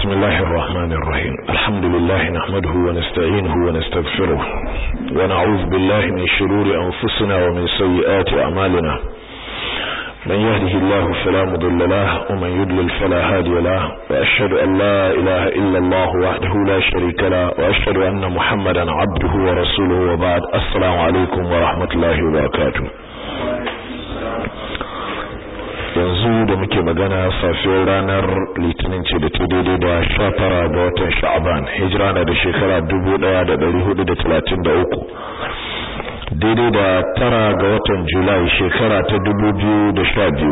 بسم الله الرحمن الرحيم الحمد لله نحمده ونستعينه ونستغفره ونعوذ بالله من شرور أنفسنا ومن سيئات أعمالنا من يهده الله فلا مضل له ومن يضلل فلا هادي له وأشهد أن لا إله إلا الله وحده لا شريك له وأشهد أن محمدا عبده ورسوله وبعد السلام عليكم ورحمة الله وبركاته yanzu da muke magana safiyar ranar litinin ce da ta daidai da sha tara ga watan sha'aban hijira na da shekara dubu daya da dari hudu da talatin da uku daidai da tara ga watan julai shekara ta dubu biyu da sha biyu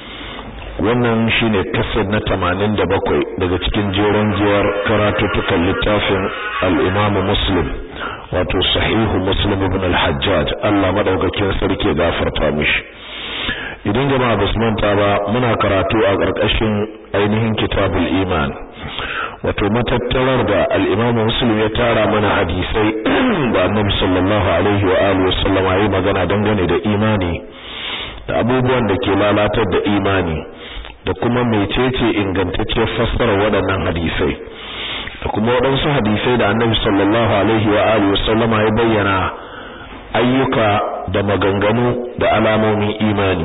wannan shine kasar na tamanin da bakwai daga cikin jeron giyar karatuttukan littafin al'imamu muslim wato sahihu muslim ibn al-hajjaj allah madaukakin sarki gafarta mishi idan jama'a basu manta ba muna karatu a ƙarƙashin ainihin kitabul iman wato matattarar da al-Imam Muslim ya tara mana hadisai da Annabi sallallahu alaihi wa alihi wasallam ya magana dangane da imani da abubuwan da ke lalatar da imani da kuma mecece ingantacciyar fassarar waɗannan hadisai da kuma waɗansu hadisai da Annabi sallallahu alaihi wa alihi wasallam ya bayyana ayyuka da maganganu da alamomin imani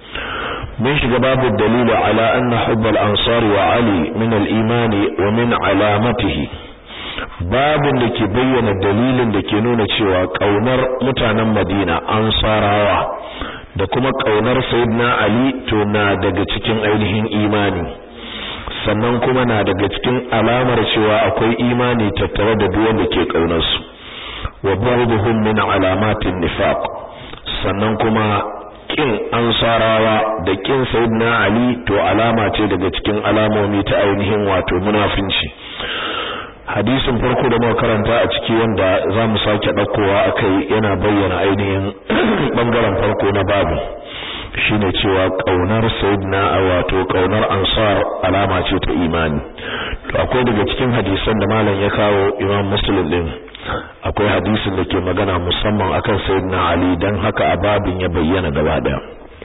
mun shiga babu dalilu ala anna hubbal ansar wa ali min al-iman wa min alamatihi babin da ke bayyana dalilin da ke nuna cewa kaunar mutanen Madina ansarawa da kuma kaunar sayyidina ali to na daga cikin ainihin imani sannan kuma na daga cikin alamar cewa akwai imani tattare da duk wanda ke kaunar su wa ba'dhum min alamatin nifaq sannan kuma kin ansarawa da kin sayyidina ali to alama ce daga cikin alamomi ta ainihin wato munafinci hadisin farko da muka karanta a ciki wanda zamu sake daukowa akai yana bayyana ainihin bangaren farko na babu shine cewa kaunar sayyidina wato kaunar ansar alama ce ta imani to akwai daga cikin hadisan da malam ya kawo imam muslim din akwai hadisin da ke magana musamman akan sayyidina ali dan haka a babin ya bayyana gaba daya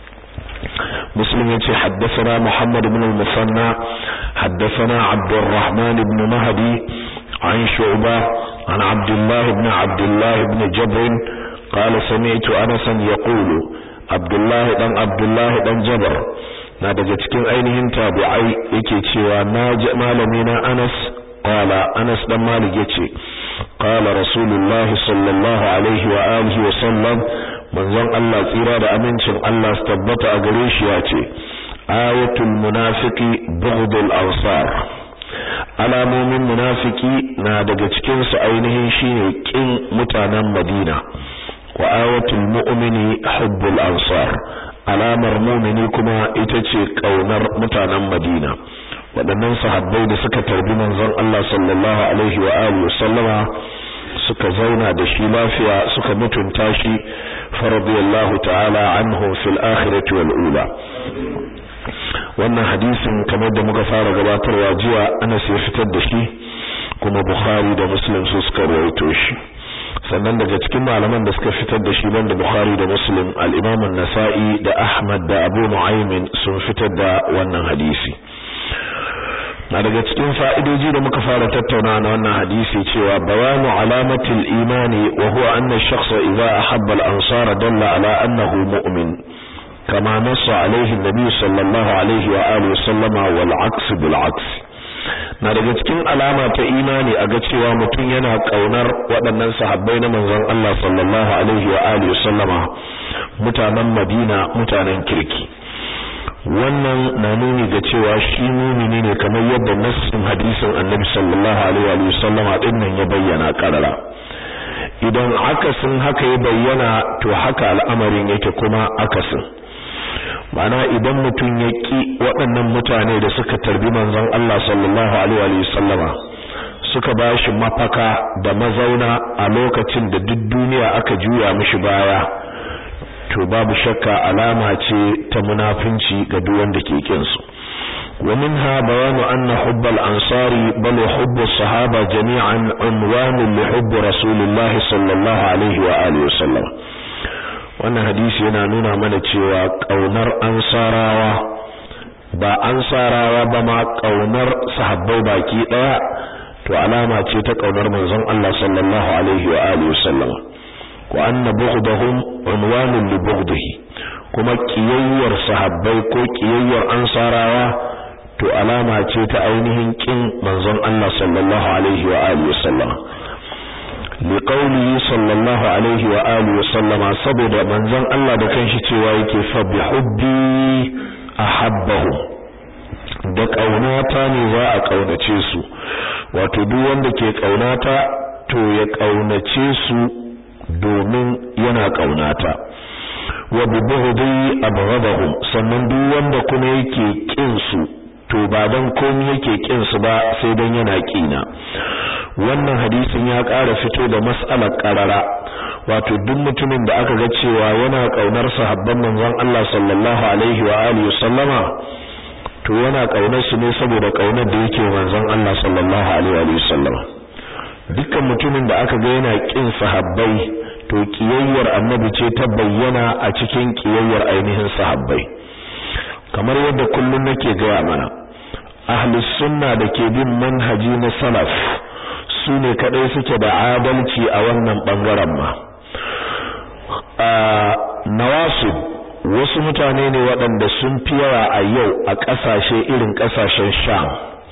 muslim yace haddathana muhammad ibn al-musanna haddathana abdurrahman ibn mahdi an shu'ba an abdullah ibn abdullah ibn jabr قال سمعت انس يقول عبد الله dan abdullah dan jabr na daga cikin ainihin tabi'ai yake cewa na malami na anas qala anas dan malik yace قال رسول الله صلى الله عليه وآله وسلم manzon Allah tsira da amincin Allah su tabbata a gare shi ya ce ayatul munafiqi bughdul ansar alamomin munafiki na daga cikin su ainihin shine kin mutanen Madina wa ayatul mu'mini hubbul ansar alamar mu'mini kuma ita ce kaunar mutanen Madina waɗannan sahabbai da suka tarbi manzon Allah sallallahu alaihi wa alihi sallama suka zauna da shi lafiya suka mutunta shi faradiyallahu ta'ala anhu fil akhirati wal ula wannan hadisin kamar da muka fara gabatarwa jiya Anas ya fitar da shi kuma Bukhari da Muslim su suka rawaito shi sannan daga cikin malaman da suka fitar da shi banda Bukhari da Muslim al-Imam an-Nasa'i da Ahmad da Abu Nu'aym sun fitar da wannan hadisi na daga cikin fa'idoji da muka fara tattauna na wannan hadisi cewa bayanu alamatil imani wa huwa anna ash-shakhsa idha ahabba al-ansar dalla ala annahu mu'min kama nassa alayhi an-nabi sallallahu alayhi wa alihi sallama wal 'aks bil 'aks na daga cikin alama ta imani a ga cewa mutum yana kaunar waɗannan sahabbai na manzon Allah sallallahu alaihi wa alihi sallama mutanen Madina mutanen kirki wannan na nuni ga cewa shi mumini ne kamar yadda nassin hadisin annabi sallallahu alaihi wa sallam din nan ya bayyana karara idan akasin haka ya bayyana to haka al'amarin yake kuma akasin mana idan mutum ya ki waɗannan mutane da suka tarbi manzon Allah sallallahu alaihi wa sallama suka bashi mafaka da mazauna a lokacin da duk duniya aka juya mishi baya to babu shakka alama ce ta munafinci ga duk wanda ke kin su wa minha bayanu anna hubb al-ansari bal hubb as-sahaba jami'an unwan li hubb rasulillah sallallahu alaihi wa alihi wasallam wannan hadisi yana nuna mana cewa kaunar ansarawa ba ansarawa ba ma kaunar sahabbai baki daya to alama ce ta kaunar manzon Allah sallallahu alaihi wa alihi wasallam wa anna bughdahum unwanun li bughdihi kuma kiyayyar sahabbai ko kiyayyar ansarawa to alama ce ta ainihin kin manzon Allah sallallahu alaihi wa alihi wasallam li qawlihi sallallahu alaihi wa alihi wasallama saboda manzon Allah da kanshi cewa yake fa bi hubbi ahabbahum da kaunata ne za a kaunace su wato duk wanda ke kaunata to ya kaunace su domin yana kaunata wa bi bughdi abghadahum sannan duk wanda kuma yake kin su to ba dan komai yake kin su ba sai dan yana kina wannan hadisin ya ƙara fito da mas'alar qarara wato duk mutumin da aka ga cewa yana kaunar sahabban manzon Allah sallallahu alaihi wa alihi sallama to yana kaunar su ne saboda kaunar da yake manzon Allah sallallahu alaihi wa sallama dukkan mutumin da aka ga yana kin sahabbai to kiyayyar annabi ce ta bayyana a cikin kiyayyar ainihin sahabbai kamar yadda kullun nake gaya mana ahlus sunna da ke bin manhaji na salaf su ne kadai suke da adalci a wannan bangaren ma nawasib wasu mutane ne waɗanda sun fi yawa a yau a ƙasashe irin ƙasashen sham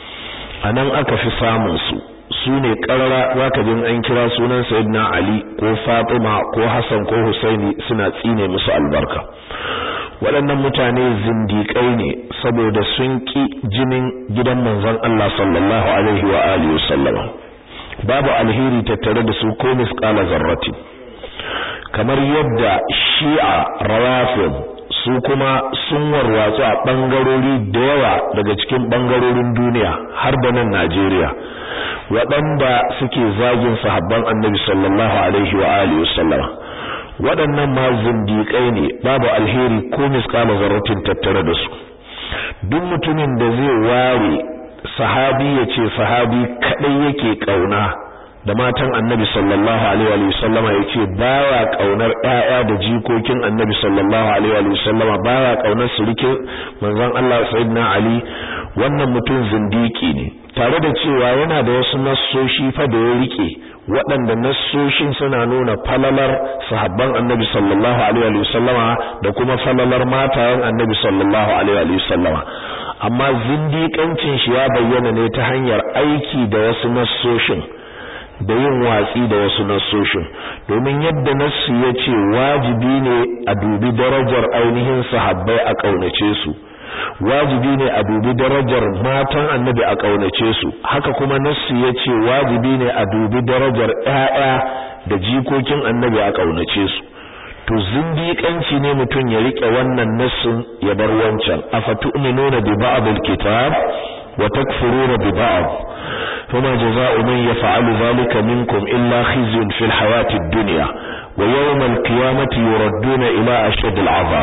a nan aka fi samun su su ne ƙarara za ka jin an kira sunan sayyidina ali ko fatima ko hassan ko husaini suna tsine musu albarka waɗannan mutane zindiƙai ne saboda sun ƙi jinin gidan manzon Allah sallallahu alaihi wa alihi wasallam babu alheri tattare da su ko misqala zarrati kamar yadda shi'a rawafid su kuma sun warwatsu a bangarori da yawa daga cikin bangarorin duniya har da nan Najeriya waɗanda suke zagin sahabban annabi sallallahu alaihi wa alihi wasallam waɗannan ma zindiƙai ne babu alheri ko misqala zarratin tattare da su duk mutumin da zai ware sahabi ya ce sahabi kadai yake kauna da matan annabi sallallahu alaihi wa sallama ya ce baya kaunar ƴaƴa da jikokin annabi sallallahu alaihi wa sallama baya kaunar surikin manzon Allah sayyidina ali wannan mutum zindiki ne tare da cewa yana da wasu nassoshi fa da ya rike waɗanda nassoshin suna nuna falalar sahabban annabi sallallahu alaihi wa sallama da kuma falalar matayen annabi sallallahu alaihi wa sallama amma zindiƙancin shi ya bayyana ne ta hanyar aiki da wasu nassoshin da yin watsi da wasu nassoshin domin yadda nassu ya ce wajibi ne a dubi darajar ainihin sahabbai a ƙaunace su wajibi ne a dubi darajar matan annabi a ƙaunace su haka kuma nassu ya ce wajibi ne a dubi darajar ƴaƴa da jikokin annabi a ƙaunace su to zindiƙanci ne mutum ya rike wannan nassin ya bar wancan afatu'minuna bi ba'd al-kitab wa takfuruna bi ba'd fama jazaa'u man yaf'alu dhalika minkum illa khizyun fil hayati ad-dunya wa yawm al-qiyamati yuradduna ila ashad al-'adhab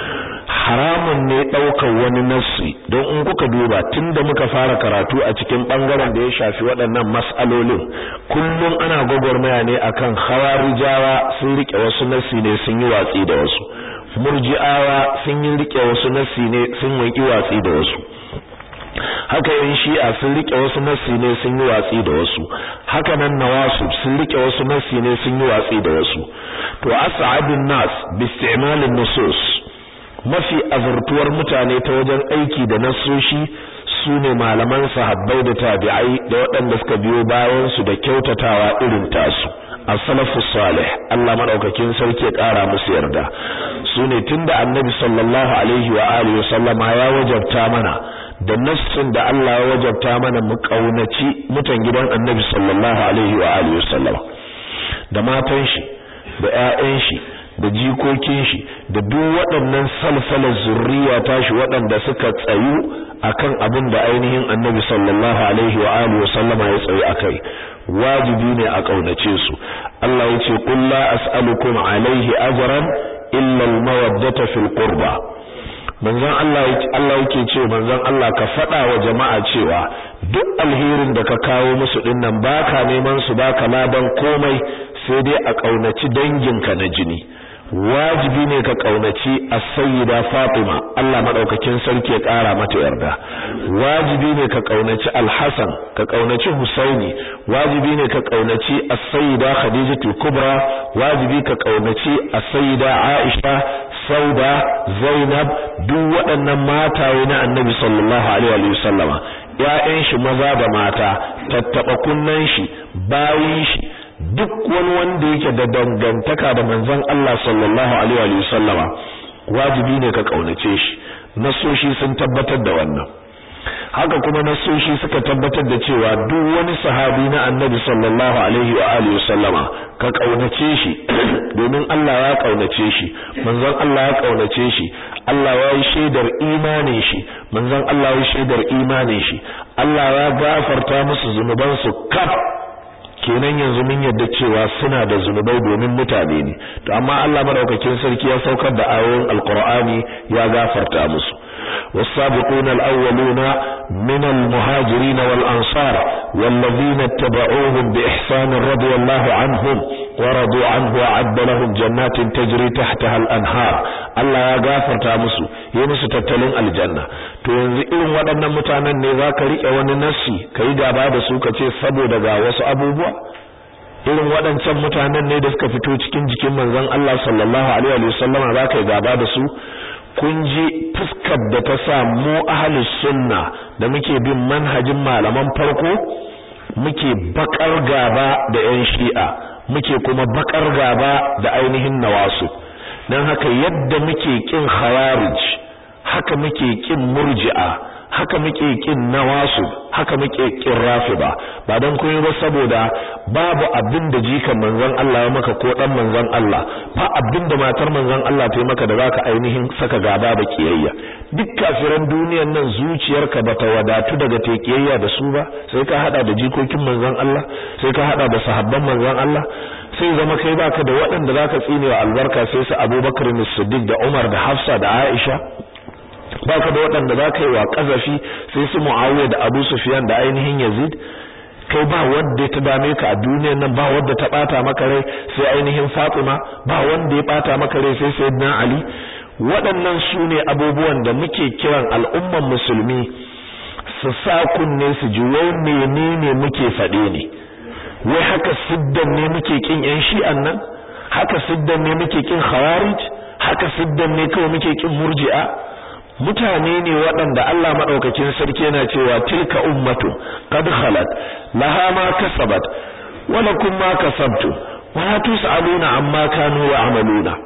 haramun ne daukar wani nassi don in kuka duba tunda muka fara karatu a cikin bangaren da ya shafi waɗannan mas'alolin kullum ana gwagwarmaya ne akan khawarijawa sun rike wasu nassi ne sun yi watsi da wasu murji'awa sun yi rike wasu nassi ne sun yi watsi da wasu haka yan shi'a sun rike wasu nassi ne sun yi watsi da wasu haka nan nawasu sun rike wasu nassi ne sun yi watsi da wasu to as'adun nas bi isti'malin nusus mafi azurtuwar mutane ta wajen aiki da nassoshi su ne malaman sahabbai da tabi'ai da waɗanda suka biyo bayan su da kyautatawa irin tasu as-salafu salih Allah madaukakin sarki ya ƙara musu yarda su ne tunda annabi sallallahu alaihi wa alihi wasallama ya wajabta mana da nassin da Allah ya wajabta mana mu kaunaci mutan gidan annabi sallallahu alaihi wa alihi wasallama da matan shi da ƴaƴan shi da jikokin shi da duk waɗannan salsalar zurriya tashi waɗanda suka tsayu akan abin da ainihin annabi sallallahu alaihi wa alihi wa sallama ya tsayu akai wajibi ne a kaunace su Allah ya ce qul la as'alukum alaihi ajran illa al-mawaddata fil qurba manzon Allah Allah yake ce manzon Allah ka faɗa wa jama'a cewa duk alherin da ka kawo musu dinnan baka neman su baka laban komai sai dai a kaunaci danginka na jini wajibi ne ka kaunaci as-sayyida Fatima Allah madaukakin sarki ya kara mata yarda wajibi ne ka kaunaci al-Hasan ka kaunaci Husaini wajibi ne ka kaunaci as-sayyida Khadijatu Kubra wajibi ka kaunaci as-sayyida Aisha Sauda Zainab duk waɗannan mataye na Annabi sallallahu alaihi wa sallama ƴaƴan shi maza da mata tattaba kunnan shi bayin shi duk wani wanda yake da dangantaka da manzon Allah sallallahu alaihi wa sallama wajibi ne ka kaunace shi nasoshi sun tabbatar da wannan haka kuma nasoshi suka tabbatar da cewa duk wani sahabi na annabi sallallahu alaihi wa alihi sallama ka kaunace shi domin Allah ya kaunace shi manzon Allah ya kaunace shi Allah ya yi shaidar imanin shi manzon Allah ya yi shaidar imanin shi Allah ya gafarta musu zunubansu kaf kenan yanzu mun yadda cewa suna da zunubai domin mutane ne to amma Allah madaukakin sarki ya saukar da ayoyin alqur'ani ya gafarta musu والسابقون الأولون من المهاجرين والأنصار والذين اتبعوهم بإحسان رضي الله عنهم ورضوا عنه وعد لهم جنات تجري تحتها الأنهار الله يا غافر تامسو يمسو تتلين الجنة to yanzu irin waɗannan mutanen ne za ka riƙe wani nassi ka yi gaba da su ka ce saboda ga wasu abubuwa irin waɗancan mutanen ne da suka fito cikin jikin manzon Allah sallallahu alaihi wa sallama za ka yi gaba da su kun ji fuskar da ta sa mu ahlus sunna da muke bin manhajin malaman farko muke bakar gaba da yan shi'a muke kuma bakar gaba da ainihin nawasu dan haka yadda muke kin khawarij haka muke kin murji'a haka muke kin nawasu haka muke kin rafida ba dan koyi ba saboda babu abin da jikan manzon Allah ya maka ko dan manzon Allah ba abin da matar manzon Allah ta yi maka da zaka ainihin saka gaba da kiyayya duk kafiran duniyar nan zuciyarka bata wadatu daga ta kiyayya da su ba sai ka hada da jikokin manzon Allah sai ka hada da sahabban manzon Allah sai zama kai baka da waɗanda zaka tsine wa albarka sai su Abubakar Siddiq da Umar da Hafsa da Aisha baka da waɗanda za ka yi wa ƙazafi sai su mu'awiya da abu sufiyan da ainihin yazid kai ba wanda ta dame ka a duniyar nan ba wanda ta bata maka rai sai ainihin fatima ba wanda ya bata maka rai sai sayyidina ali waɗannan su ne abubuwan da muke kiran al'umman musulmi su sa kunne su ji wai menene muke faɗe ne wai haka siddan ne muke kin yan shi'an nan haka siddan ne muke kin khawarij haka siddan ne kawai muke kin murji'a mutane ne waɗanda Allah maɗaukakin sarki yana cewa tilka ummatu qad khalat laha ma kasabat wa lakum ma kasabtu wa la tusaluna amma kanu ya'maluna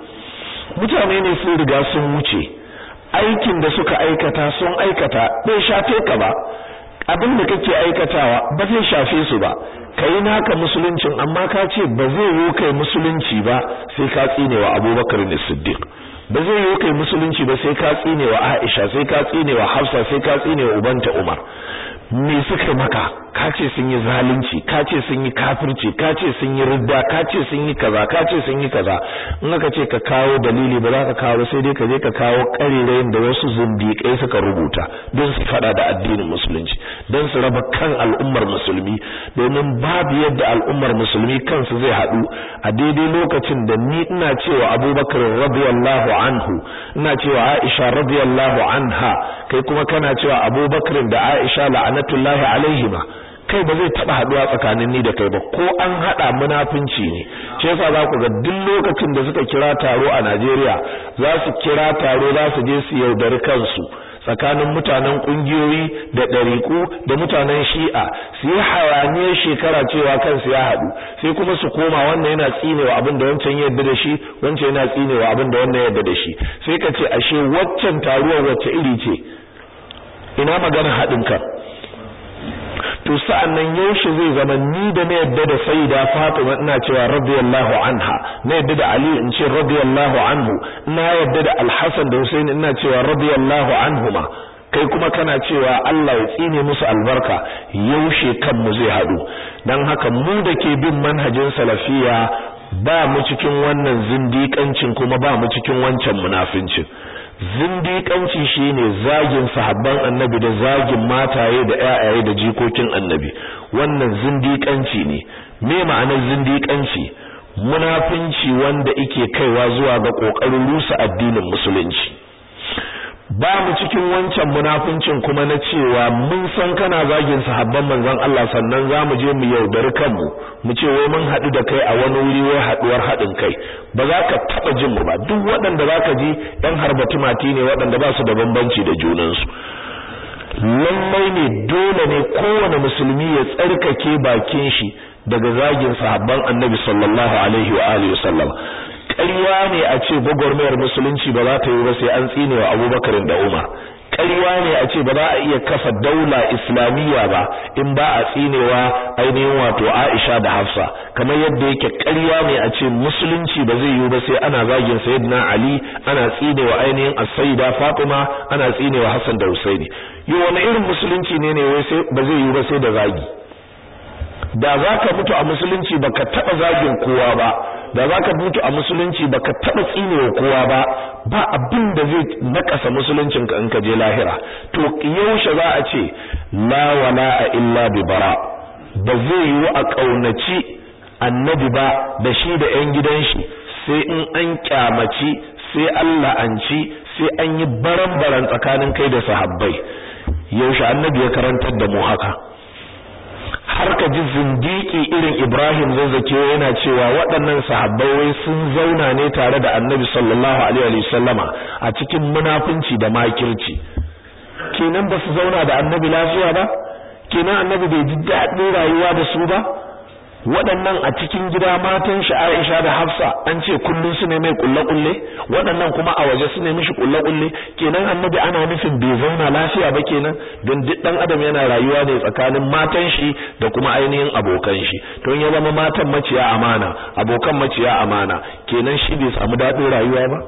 mutane ne sun riga sun wuce aikin da suka aikata sun aikata bai shafe ka ba abin da kake aikatawa ba zai shafe su ba kai naka musuluncin amma ka ce ba zai yi kai musulunci ba sai ka tsinewa Abubakar ne Siddiq ba zai yi kai musulunci ba sai ka tsine wa Aisha sai ka tsine wa Hafsa sai ka tsine wa ubanta Umar me suka maka ka ce sun yi zalunci ka ce sun yi kafirci ka ce sun yi ridda ka ce sun yi kaza ka ce sun yi kaza in aka ce ka kawo dalili ba za ka kawo sai dai ka je ka kawo karirayin da wasu zindiƙai suka rubuta don su fada da addinin musulunci don su raba kan al'ummar musulmi domin babu yadda al'ummar musulmi kansu zai haɗu a daidai lokacin da ni ina cewa Abubakar radiyallahu anhu ina cewa Aisha radiyallahu anha kai kuma kana cewa Abubakar da Aisha la'anatullahi alaihima kai ba zai taba haduwa tsakanin ni da kai ba ko an hada munafinci ne shi yasa za ku ga duk lokacin da suka kira taro a Najeriya za su kira taro za su je su yaudari kansu tsakanin mutanen kungiyoyi da ɗariku da mutanen shi'a su yi hayaniyar shekara cewa kansu ya haɗu sai kuma su koma wannan yana tsinewa abin da wancan yadda da shi wancan yana tsinewa abin da wannan yadda da shi sai ka ce ashe waccan taruwar wacce iri ce ina magana haɗin kan to sa'an nan yaushe zai zama ni da na yadda da sayyida Fatima ina cewa radiyallahu anha na yadda da Ali in ce radiyallahu anhu ina yadda da Al-Hasan da Husaini ina cewa radiyallahu anhuma kai kuma kana cewa Allah ya tsine musu albarka yaushe kanmu zai hadu dan haka mu da ke bin manhajin salafiya ba mu cikin wannan zindiƙancin kuma ba mu cikin wancan munafincin zindiƙanci shine zagin sahabban annabi da zagin mataye da ƴaƴaye da jikokin annabi wannan zindiƙanci ne me ma'anar zindiƙanci munafinci wanda yake kaiwa zuwa ga kokarin rusa addinin musulunci ba mu cikin wancan munafincin kuma na cewa mun san kana zagin sahabban manzon Allah sannan zamu je mu yaudari kanmu mu ce wai mun haɗu da kai a wani wuri wai haɗuwar haɗin kai ba za ka taɓa jin mu ba duk waɗanda za ka ji ɗan harbatu mati ne waɗanda ba su da bambanci da junansu lallai ne dole ne kowane musulmi ya tsarkake bakin shi daga zagin sahabban annabi sallallahu alaihi wa alihi wasallam ƙarya ne a ce gwagwarmayar musulunci ba za ta yi ba sai an tsine wa abubakar da umar ƙarya ne a ce ba za a iya kafa daula islamiyya ba in ba a tsinewa ainihin wato aisha da hafsa kamar yadda yake ƙarya ne a ce musulunci ba zai yi ba sai ana zagin sayyidina ali ana tsinewa ainihin as-sayyida fatima ana tsinewa hassan da husaini yi wani irin musulunci ne ne wai sai ba zai yi ba sai da zagi da zaka mutu a musulunci baka taba zagin kowa ba da zaka mutu a musulunci baka taba tsinewa kowa ba ba abin da zai nakasa musuluncin ka in ka je lahira to yaushe za a ce la wala illa bi bara ba zai yi a kaunaci annabi ba da shi da yan gidan shi sai in an kyamaci sai Allah an ci sai an yi baran-baran tsakanin kai da sahabbai yaushe annabi ya karantar da mu haka har ka ji zindiki irin Ibrahim zazzake yana cewa waɗannan sahabbai wai sun zauna ne tare da Annabi sallallahu alaihi wasallama a cikin munafunci da makirci kenan ba su zauna da Annabi lafiya ba kenan Annabi bai ji daɗin rayuwa da su ba waɗannan a cikin gida matan shi Aisha da Hafsa an ce kullun su ne mai kulle kulle waɗannan kuma a waje su ne mishi kulle kulle kenan annabi ana nufin bai zauna lafiya ba kenan don duk dan adam yana rayuwa ne tsakanin matan shi da kuma ainihin abokan shi to ya zama matan maciya amana abokan maciya amana kenan shi bai samu daɗin rayuwa ba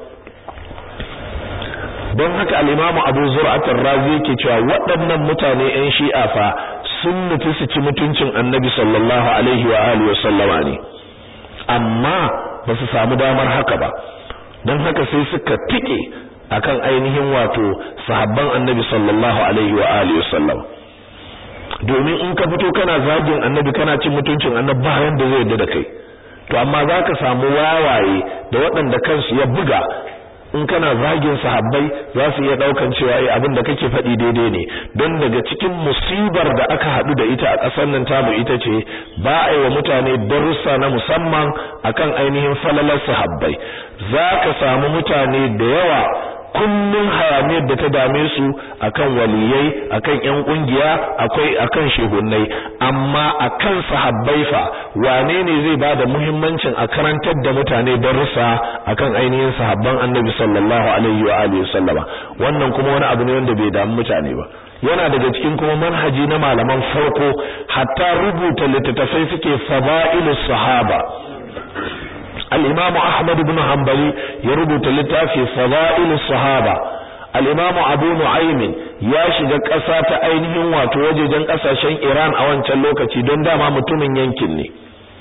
don haka al-Imam Abu Zur'at ar-Razi yake cewa waɗannan mutane ƴan Shi'a fa sun nufi su ci mutuncin annabi sallallahu alaihi wa alihi wa sallama ne amma ba su samu damar haka ba don haka sai suka tike akan ainihin wato sahabban annabi sallallahu alaihi wa alihi wa sallama domin in ka fito kana zagin annabi kana cin mutuncin annabi ba yanda zai yarda da kai to amma zaka samu wawaye da waɗanda kansu ya buga in kana zagin sahabbai za su iya daukan cewa ai abin da kake faɗi daidai ne don daga cikin musibar da aka haɗu da ita a ƙasar nan tamu ita ce ba a yi wa mutane darussa na musamman akan ainihin falalar sahabbai za ka samu mutane da yawa kullun hayaniyar da ta dame su akan waliyai akan ƴan kungiya akwai akan shehunnai amma akan sahabbai fa wane ne zai bada muhimmancin a karantar da mutane darussa akan ainihin sahabban Annabi sallallahu alaihi wa alihi wasallama wannan kuma wani abu ne wanda bai damu mutane ba yana daga cikin kuma manhaji na malaman farko hatta rubuta littattafai suke fada'ilus sahaba الإمام أحمد بن حنبلي يربط لتافي فضائل الصحابة الإمام أبو نعيم ya shiga ƙasa ta ainihin wato wajejen ƙasashen Iran a wancan lokaci don dama mutumin yankin ne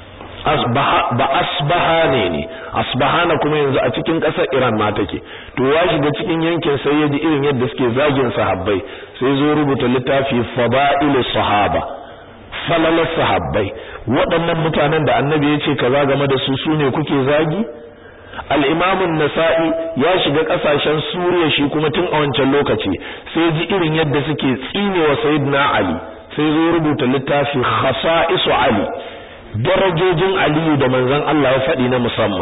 ba asbahane ne asbahana kuma yanzu a cikin ƙasar Iran ma take to ya shiga cikin yankin sai ya ji irin yadda suke zagin sahabbai sai zo rubuta littafi fada'ilus sahaba falalar sahabbai waɗannan mutanen da annabi ya ce kaza game da su sune kuke zagi al-imam an-nasa'i ya shiga kasashen suriya shi kuma tun a wancan lokaci sai ji irin yadda suke tsinewa sayyidina ali sai zo rubuta littafi khasa'isu ali darajojin aliyu da manzon Allah ya faɗi na musamman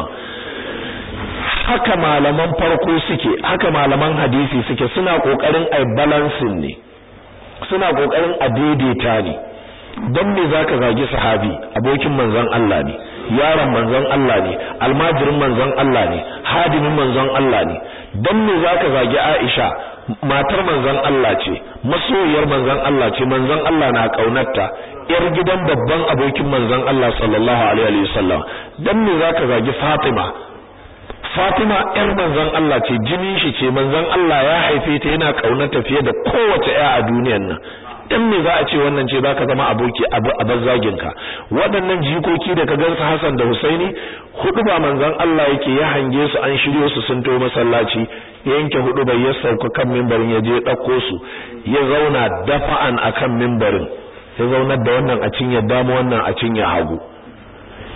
haka malaman farko suke haka malaman hadisi suke suna kokarin ai balancing ne suna kokarin a daidaita ne don me zaka zagi sahabi abokin manzon Allah ne yaron manzon Allah ne almajirin manzon Allah ne hadimin manzon Allah ne don me zaka zagi Aisha matar manzon Allah ce masoyiyar manzon Allah ce manzon Allah na kaunarta yar gidan babban abokin manzon Allah sallallahu alaihi wasallam don me zaka zagi Fatima Fatima yar manzon Allah ce jinin shi ce manzon Allah ya haife ta yana kaunarta fiye da kowace ƴa a duniyar nan dan me za a ce wannan ce zaka zama aboki abu a bazzagin ka waɗannan jikoki da ka gansu Hassan da Husaini hudu ba manzon Allah yake ya hange su an shiryo su sun to masallaci yanke hudu bai ya sauka kan mimbarin ya je dauko su ya zauna dafa'an akan mimbarin ya zaunar da wannan a cinya dama wannan a cinya hagu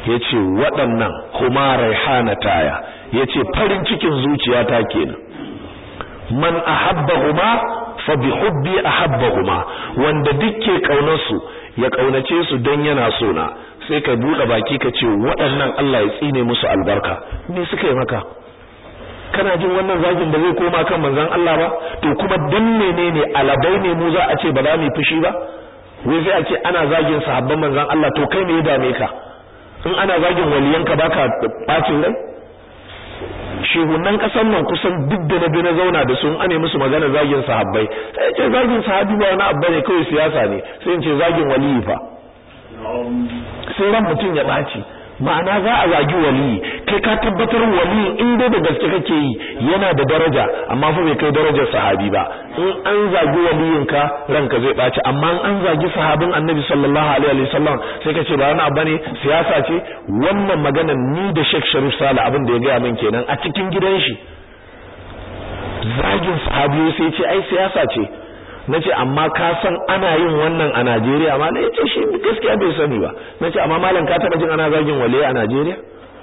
yace waɗannan huma raihanataya yace farin cikin zuciyata kenan man ahabbahuma fa bi hubbi ahabbahuma wanda dukke kaunar su ya kaunace su dan yana so na sai ka bude baki ka ce waɗannan Allah ya tsine musu albarka me suka yi maka kana jin wannan zagin da zai koma kan manzon Allah ba to kuma dan menene alabai ne mu za a ce ba za mu fushi ba wai sai a ce ana zagin sahabban manzon Allah to kai me ya dame ka in ana zagin waliyanka baka bacin rai shehunan kasan nan kusan duk da na bi na zauna da sun ane musu magana zagin sahabbai sai ce zagin sahabi ba wani abu ne kawai siyasa ne sai in ce zagin waliyi fa sai ran mutum ya ɓaci ma'ana za a zagi waliyi kai ka tabbatar waliyi in dai da gaske kake yi yana da daraja amma fa bai kai darajar sahabi ba in an zagi waliyin ka ranka zai ɓaci amma in an zagi sahabin annabi sallallahu alaihi wasallam sai ka ce ba wani abu ne siyasa ce wannan magana ni da Sheikh Sharif Sale abin da ya gaya min kenan a cikin gidan shi zagin sahabi sai ce ai siyasa ce nace amma ka san ana yin wannan a Najeriya ma ne yace shi gaskiya bai sani ba nace amma malam ka taba jin ana zagin wale a Najeriya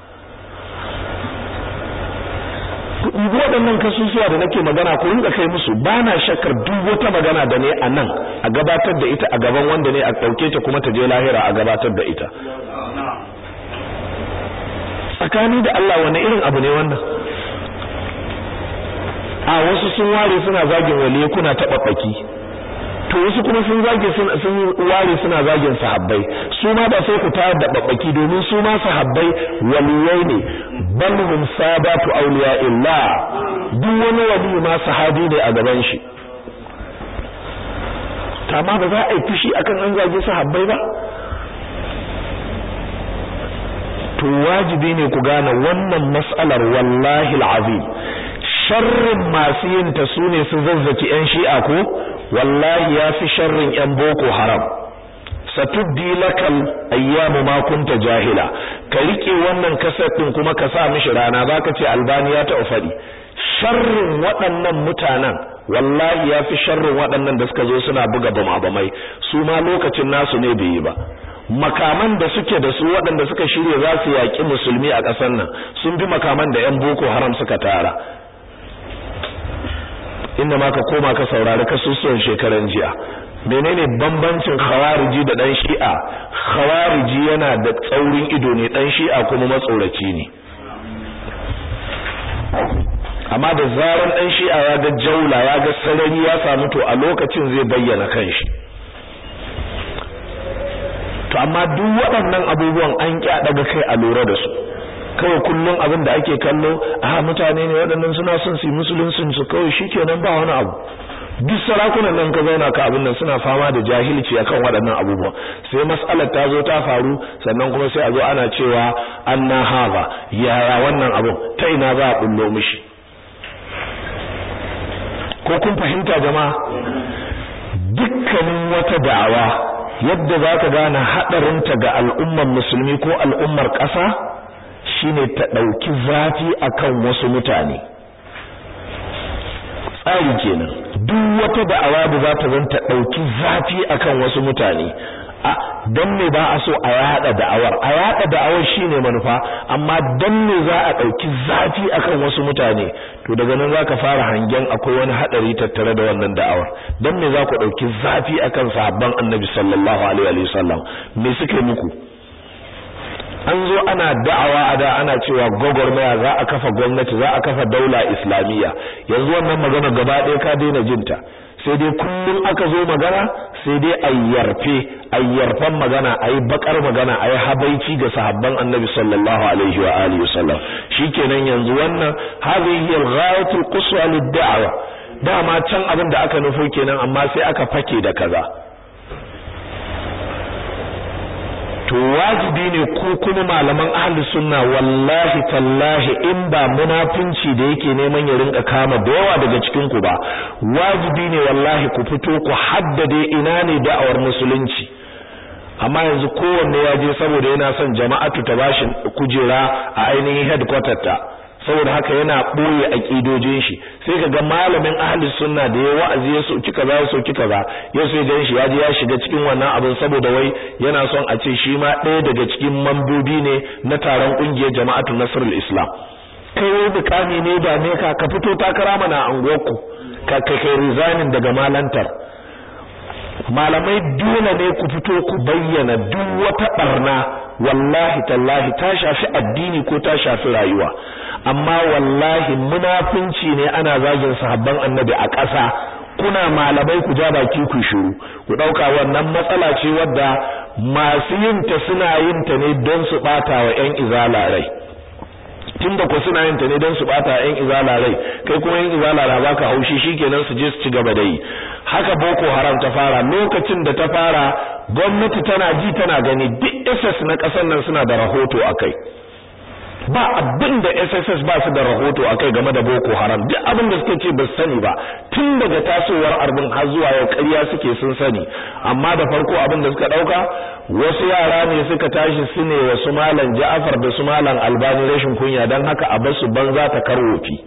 waɗannan kasusuwa da nake magana ko rinka kai musu ba na shakkar duk wata magana da ne a nan a gabatar da ita a gaban wanda ne a ɗauke ta kuma ta je lahira a gabatar da ita tsakani da Allah wani irin abu ne wannan a wasu sun ware suna zagin waliye kuna taɓa baki to wasu kuma sun zage sun ware suna zagin sahabbai su ma ba sai ku tayar da babbaki domin su ma sahabbai waliyai ne bal hum sadatu awliya illa duk wani wali ma sahabi ne a gaban shi amma ba za a yi fushi akan an zage sahabbai ba to wajibi ne ku gane wannan mas'alar wallahi alazim sharrin masu yin ta sune su zazzaki yan shi'a ko wallahi ya fi sharrin yan boko haram satuddi lakal ayyamu ma kunta jahila ka rike wannan kasar din kuma ka sa mishi rana zaka ce albani ya ta fadi sharrin waɗannan mutanen wallahi ya fi sharrin waɗannan da suka zo suna buga bama-bamai su ma lokacin nasu ne bai yi ba makaman da suke da su waɗanda suka shirya za su yaƙi musulmi a ƙasar nan sun bi makaman da 'yan boko haram suka tara inda ma ka koma ka saurari kasusuwan shekaran jiya menene bambancin khawariji da dan shi'a khawariji yana da tsaurin ido ne dan shi'a kuma matsoraci ne amma da zaran dan shi'a ya ga jaula ya ga sarari ya samu to a lokacin zai bayyana kanshi to amma duk waɗannan abubuwan an ƙi daga kai a lura da su kawai kullum abin da ake kallo a mutane ne waɗannan suna son su yi musuluncin su kawai shikenan ba wani abu duk sarakunan nan ka zauna ka abin nan suna fama da jahilci akan waɗannan abubuwa sai mas'alar ta zo ta faru sannan kuma sai a zo ana cewa anna haza yaya wannan abun ta ina za a bullo mishi ko kun fahimta jama'a dukkanin wata da'awa yadda za ka gane haɗarinta ga al'ummar musulmi ko al'ummar ƙasa shine ta ɗauki zafi akan wasu mutane tsari kenan duk wata da'awa da za ta zanta ɗauki zafi akan wasu mutane a don me ba a so a yada da'awar a yada da'awar shine manufa amma don me za a ɗauki zafi akan wasu mutane to daga nan za ka fara hangen akwai wani haɗari tattare da wannan da'awar don me za ku ɗauki zafi akan sahabban annabi sallallahu alaihi wa sallam me suka muku an zo ana da'awa a da ana cewa gwagwarmaya za a kafa gwamnati za a kafa daula islamiyya yanzu wannan magana gaba ɗaya ka daina jinta sai dai kullum aka zo magana sai dai ayyarfe ayyarfan magana ayi bakar magana ayi habaici ga sahabban annabi sallallahu alaihi wa alihi wasallam shikenan yanzu wannan hadhihi al-ghayatul quswa lid-da'wa dama can abin da aka nufo kenan amma sai aka fake da kaza to wajibi ne ku kuma malaman ahli sunna wallahi tallahi in ba munafinci da yake neman ya rinka kama da yawa daga cikin ku ba wajibi ne wallahi ku fito ku haddade ina ne da'awar musulunci amma yanzu kowanne ya je saboda yana son jama'atu ta bashi kujera a ainihin headquarter ta saboda haka yana boye aqidojin shi sai kaga malamin ahli sunna da ya wa'azi ya soki kaza ya soki kaza ya sai gan shi ya je ya shiga cikin wannan abin saboda wai yana son a ce shi ma ɗaya daga cikin mambobi ne na taron kungiyar jama'atu nasrul islam kai wai bukami ne da ne ka ka fito takara mana a unguwarku ka kai resigning daga malantar malamai dole ne ku fito ku bayyana duk wata barna wallahi tallahi ta shafi addini ko ta shafi rayuwa amma wallahi munafinci ne ana zagin sahabban annabi a ƙasa kuna malamai ku ja baki ku shiru ku dauka wannan matsala ce wadda masu yin ta suna yin ta ne don su bata wa ƴan izala rai tunda ko suna yin ta ne don su bata ƴan izala rai kai kuma ƴan izala na baka haushi shikenan su je su ci gaba da yi haka boko haram ta fara lokacin da ta fara gwamnati tana ji tana gani duk SS na ƙasar nan suna da rahoto akai ba abin da SSS ba su da rahoto akai game da Boko Haram duk abin da suke ce ba su sani ba tun daga tasowar arbin har zuwa yau ƙarya suke sun sani amma da farko abin da suka dauka wasu yara ne suka tashi su ne wasu malam Ja'far da su malam Albani rashin kunya dan haka a basu banza ta karwofi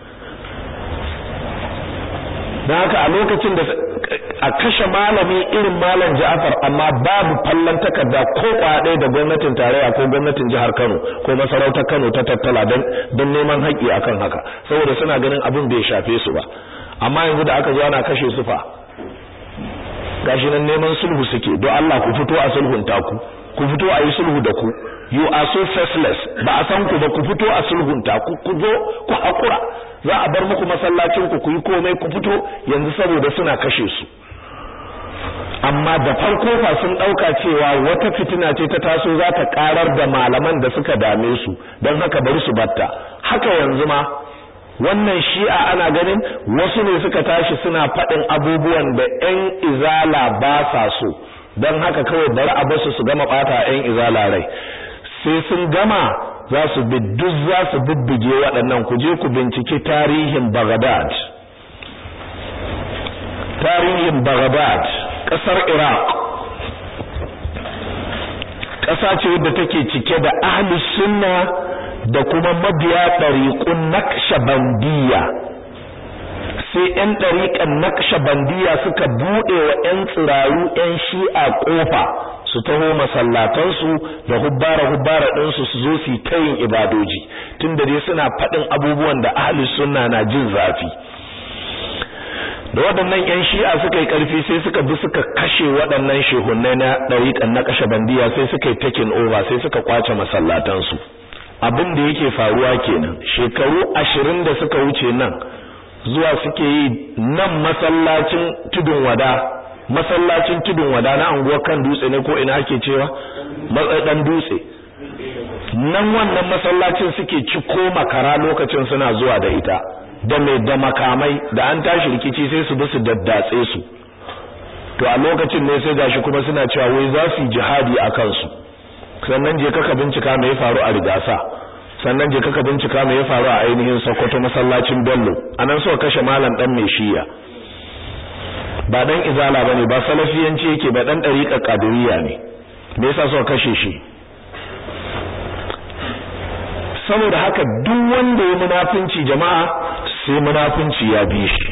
dan haka a lokacin da a kashe malami irin malam Ja'far amma babu fallan takarda ko kwaɗe da gwamnatin tarayya ko gwamnatin jihar Kano ko masarautar Kano ta tattala don don neman haƙƙi akan haka saboda suna ganin abin bai shafe su ba amma yanzu da aka zo ana kashe su fa gashi nan neman sulhu suke don Allah ku fito a sulhun taku ku fito a yi sulhu da ku you are so faceless ba a san ku ba ku fito a sulhun taku ku zo ku hakura za a bar muku masallacin ku ku yi komai ku fito yanzu saboda suna kashe su amma da farko fa sun dauka cewa wata fitina ce ta taso za ta karar da malaman da suka dame su don haka bari su batta haka yanzu ma wannan shi'a ana ganin wasu ne suka tashi suna faɗin abubuwan da ƴan izala ba sa so don haka kawai bari a basu su gama ɓata ƴan izala rai sai sun gama za su bi duk za su bubbuge waɗannan ku je ku binciki tarihin Baghdad tarihin Baghdad ƙasar Iraq ƙasa ce wadda take cike da ahlus sunna da kuma mabiya ɗariƙun naqshbandiyya sai ƴan ɗariƙan naqshbandiyya suka buɗe wa ƴan tsiraru ƴan shi'a ƙofa su taho masallatansu da hubbara hubbara ɗinsu su zo su yi tayin ibadoji tunda dai suna faɗin abubuwan da ahlus sunna na jin zafi da waɗannan ƴan shi'a suka yi ƙarfi sai suka bi suka kashe waɗannan shehunnai na ɗariƙan na kashe bandiya sai suka yi taking over sai suka kwace masallatansu abin da yake faruwa kenan shekaru ashirin da suka wuce nan zuwa suke yi nan masallacin tudun wada masallacin tudun wada na anguwar kan dutse ne ko ina ake cewa matsadan dutse nan wannan masallacin suke ci ko makara lokacin suna zuwa da ita da mai da makamai da an tashi rikici sai su bi su daddatse su to a lokacin ne sai gashi kuma suna cewa wai za su yi jihadi a kansu sannan je kaka bincika me ya faru a rigasa sannan je kaka bincika me ya faru a ainihin Sokoto masallacin Bello anan suka kashe malam dan mai shiya ba dan izala bane ba salafiyanci yake ba dan dariqa qadiriyya ne me yasa suka kashe shi saboda haka duk wanda ya munafinci jama'a sai munafinci ya bi shi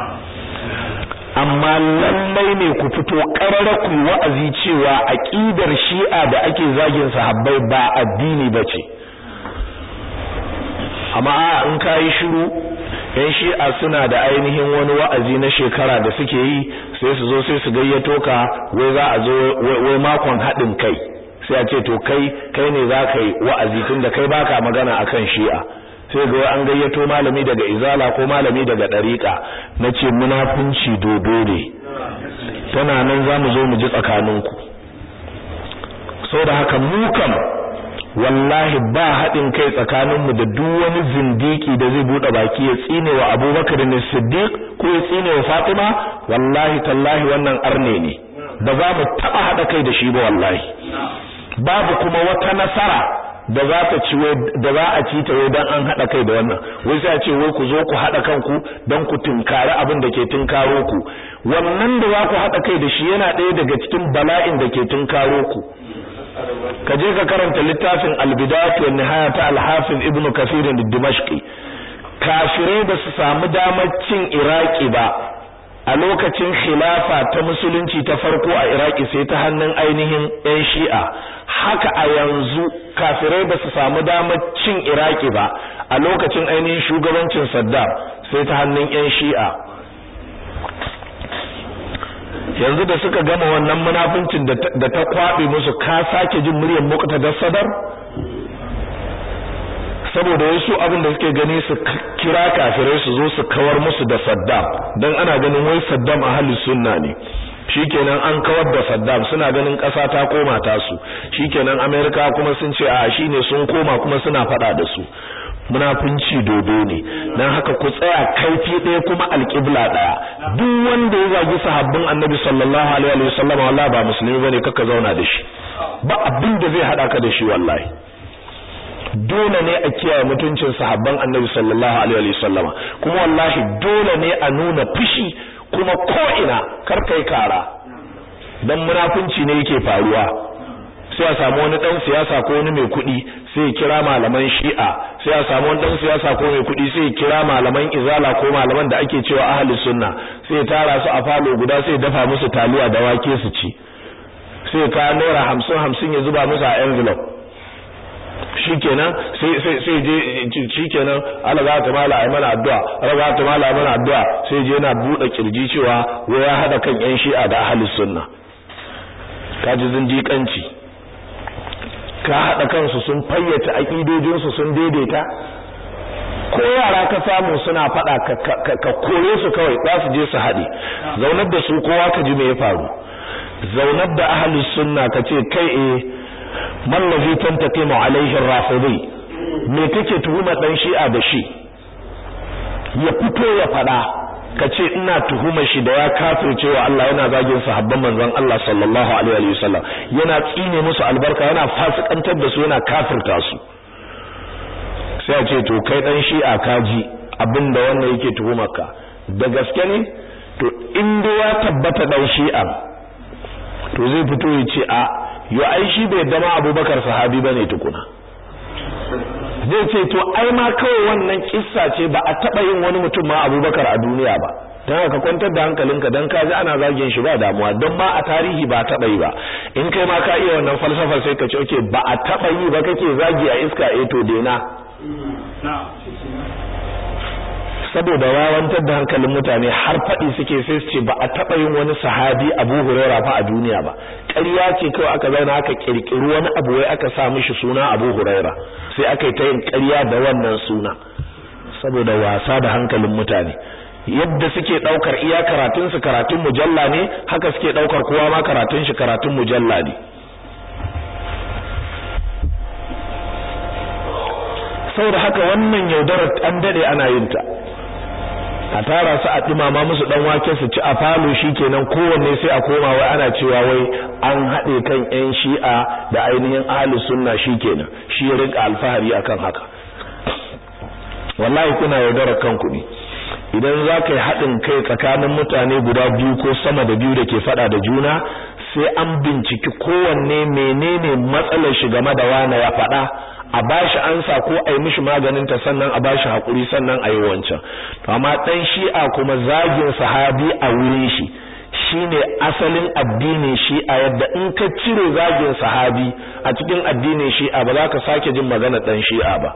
amma lallai ne ku fito karara ku wa'azi cewa aqidar shi'a da ake zagin sahabbai ba addini bace amma in kai shiru yan shi'a suna da ainihin wani wa'azi na shekara da suke yi sai su zo sai su gayyato ka wai za a zo wai makon haɗin kai sai a ce to kai kai ne za ka yi wa'azi tunda kai baka magana akan shi'a sai ga an gayyato malami daga izala ko malami daga dariƙa nace munafunci dodo ne tana nan zamu zo mu ji tsakaninku saboda haka mu kam wallahi ba haɗin kai tsakaninmu da duk wani zindiki da zai buɗe baki ya tsine wa Abubakar ne Siddiq ko ya tsine wa Fatima wallahi tallahi wannan arne ne ba za mu taɓa haɗa kai da shi ba wallahi babu kuma wata nasara da za ta ci da za a ci ta wai dan an hada kai da wannan wai sai a ce wai ku zo ku hada kanku dan ku tunkari abin da ke tunkaro ku wannan da za ku hada kai da shi yana ɗaya daga cikin bala'in da ke tunkaro ku ka je ka karanta littafin al-bidayat wa nihaya ta al-hafiz ibnu kathir ad-dimashqi kafirai ba su samu damar cin iraki ba a lokacin khilafa ta musulunci ta farko a iraki sai ta hannun ainihin yan shi'a haka a yanzu kafirai ba su samu damar cin iraki ba a lokacin ainihin shugabancin saddam sai ta hannun yan shi'a yanzu da suka gama wannan munafincin da ta kwabe musu ka sake jin muryar muqtada sadar saboda wasu abin da suke gani su kira kafirai su zo su kawar musu da Saddam dan ana ganin wai Saddam ahli sunna ne shikenan an kawar da Saddam suna ganin ƙasa ta koma ta su shikenan America kuma sun ce a shine sun koma kuma suna fada da su munafunci dodo ne dan haka ku tsaya kaifi ɗaya kuma alƙibla ɗaya duk wanda ya zagi sahabbin Annabi sallallahu alaihi wasallam wallahi ba musulmi bane kaka zauna da shi ba abin da zai hada ka da shi wallahi dole ne a kiyaye mutuncin sahabban Annabi sallallahu alaihi wasallama kuma wallahi dole ne a nuna fushi kuma ko ina kar kai kara dan munafunci ne yake faruwa sai a samu wani dan siyasa ko wani mai kuɗi sai ya kira malaman Shi'a sai a samu wani dan siyasa ko mai kuɗi sai ya kira malaman Izala ko malaman da ake cewa ahli sunna sai ya tara su a falo guda sai ya dafa musu taliya da wake su ci sai ka naira hamsin hamsin ya zuba musu a envelope shikenan sai sai sai je shikenan Allah za ta mala ai mana addu'a Allah za ta mala ai mana addu'a sai je yana bude kirji cewa wai ya hada kan yan shi'a da ahli sunna kaji zindiƙanci ka hada kansu sun fayyace aqidojin su sun daidaita ko yara ka samu suna fada ka kore su kawai za su je su hade zaunar da su kowa ka ji me ya faru zaunar da ahli sunna kace kai eh mallazi tantaqimu alaihi rafidi me kake tuhuma dan shi'a da shi ya fito ya fada kace ina tuhumar shi da ya kafirce wa Allah yana zagin sahabban manzon Allah sallallahu alaihi wa sallam yana tsine musu albarka yana fasikantar da su yana kafirta su sai a ce to kai dan shi'a kaji abinda wannan yake tuhumar ka da gaske ne to in ya tabbata dan shi'a to zai fito ya ce a yo ai shi bai dama abubakar sahabi bane tukuna zai ce to ai ma kawai wannan kissa ce ba a taba yin wani mutum ma abubakar a duniya ba dan haka kwantar da hankalinka dan ka ji ana zagin shi ba damuwa dan ma a tarihi ba taba yi ba in kai ma ka iya wannan falsafar sai ka ce okay ba a taba yi ba kake zagi a iska eh to dena saboda wawantar da hankalin mutane har faɗi suke sai su ce ba a taɓa yin wani sahabi Abu Huraira fa a duniya ba ƙarya ce kawai aka zauna aka kirkiri wani abu wai aka sa mishi suna Abu Huraira sai aka yi ta yin ƙarya da wannan suna saboda wasa da hankalin mutane yadda suke ɗaukar iya karatun su karatun mujalla ne haka suke ɗaukar kowa ma karatun shi karatun mujalla ne saboda haka wannan yaudarar an dade ana yin ta a tara su a dumama musu dan wake su ci a falo shikenan kowanne sai a koma wai ana cewa wai an haɗe kan ƴan shi'a da ainihin ahlus sunna shikenan shi ya rinka alfahari akan haka wallahi kuna yaudarar kanku ne idan za ka yi haɗin kai tsakanin mutane guda biyu ko sama da biyu da ke faɗa da juna sai an binciki kowanne menene matsalar shi game da wane ya faɗa a bashi ansa ko a yi mishi maganin ta sannan a bashi hakuri sannan a yi wancan to amma dan shi'a kuma zagin sahabi a wurin shi shine asalin addinin shi'a yadda in ka cire zagin sahabi a cikin addinin shi'a ba za ka sake jin magana dan shi'a ba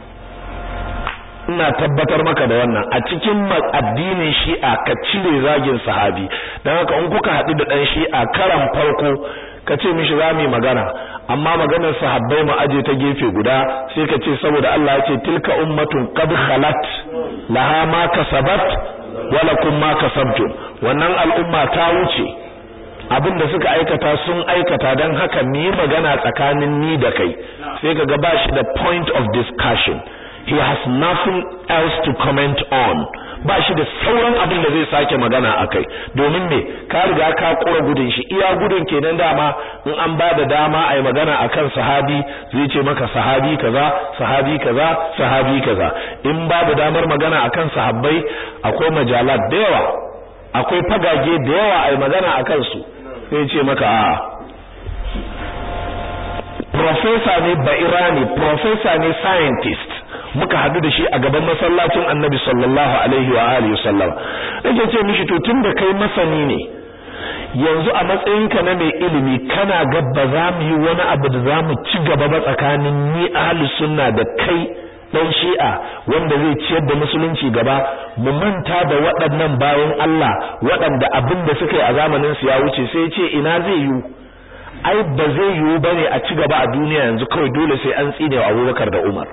ina tabbatar maka da wannan a cikin addinin shi'a ka cire zagin sahabi dan haka in kuka haɗu da dan shi'a karan farko ka ce mishi za mu yi magana amma maganar sahabbai mu aje ta gefe guda sai ka ce saboda Allah ya ce tilka ummatun qad khalat laha ma kasabat wa lakum ma kasabtum wannan al'umma ta wuce abinda suka aikata sun aikata dan haka mu yi magana tsakanin ni da kai sai ka ga bashi da point of discussion he has nothing else to comment on ba shi da sauran abin da zai sake magana akai domin me ka riga ka kura gudun shi iya gudun kenan dama in an ba da dama ai magana akan sahabi zai ce maka sahabi kaza sahabi kaza sahabi kaza in babu damar magana akan sahabbai akwai majalat da yawa akwai fagage da yawa ai magana akan su sai ce maka a professor ne ba irani professor ne scientist muka hadu da shi a gaban masallacin annabi sallallahu alaihi wa alihi wasallam nake ce mishi to tunda kai masani ne yanzu a matsayinka na mai ilimi kana ga ba za mu yi wani abu da za mu ci gaba ba tsakanin ni ahlus sunna da kai dan shi'a wanda zai ciyar da musulunci gaba mu manta da waɗannan bayan Allah waɗanda abin da suka yi a zamanin su ya wuce sai ya ce ina zai yi ai ba zai yiwu bane a ci gaba a duniya yanzu kawai dole sai an tsine wa Abubakar da Umar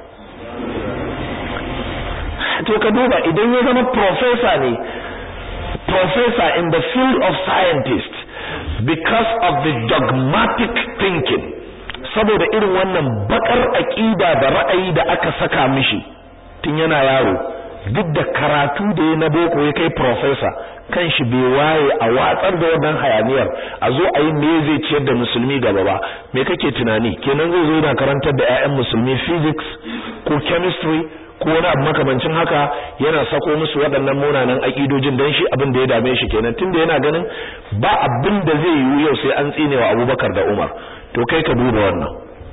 to ka duba idan ya zama professor ne professor in the field of scientist because of the dogmatic thinking saboda irin wannan bakar aqida da ra'ayi da aka saka mishi tun yana yaro duk da karatu da ya na boko ya kai professor kan shi bai waye a watsar da wannan hayaniyar a zo a yi me zai ciyar da musulmi gaba ba me kake tunani kenan zai zo yana karantar da 'ya'yan musulmi physics ko chemistry ko wani abu makamancin haka yana sako musu waɗannan munanan aƙidojin don shi abin da ya dame shi kenan tunda yana ganin ba abin da zai yiwu yau sai an tsine wa abubakar da umar to kai ka duba wannan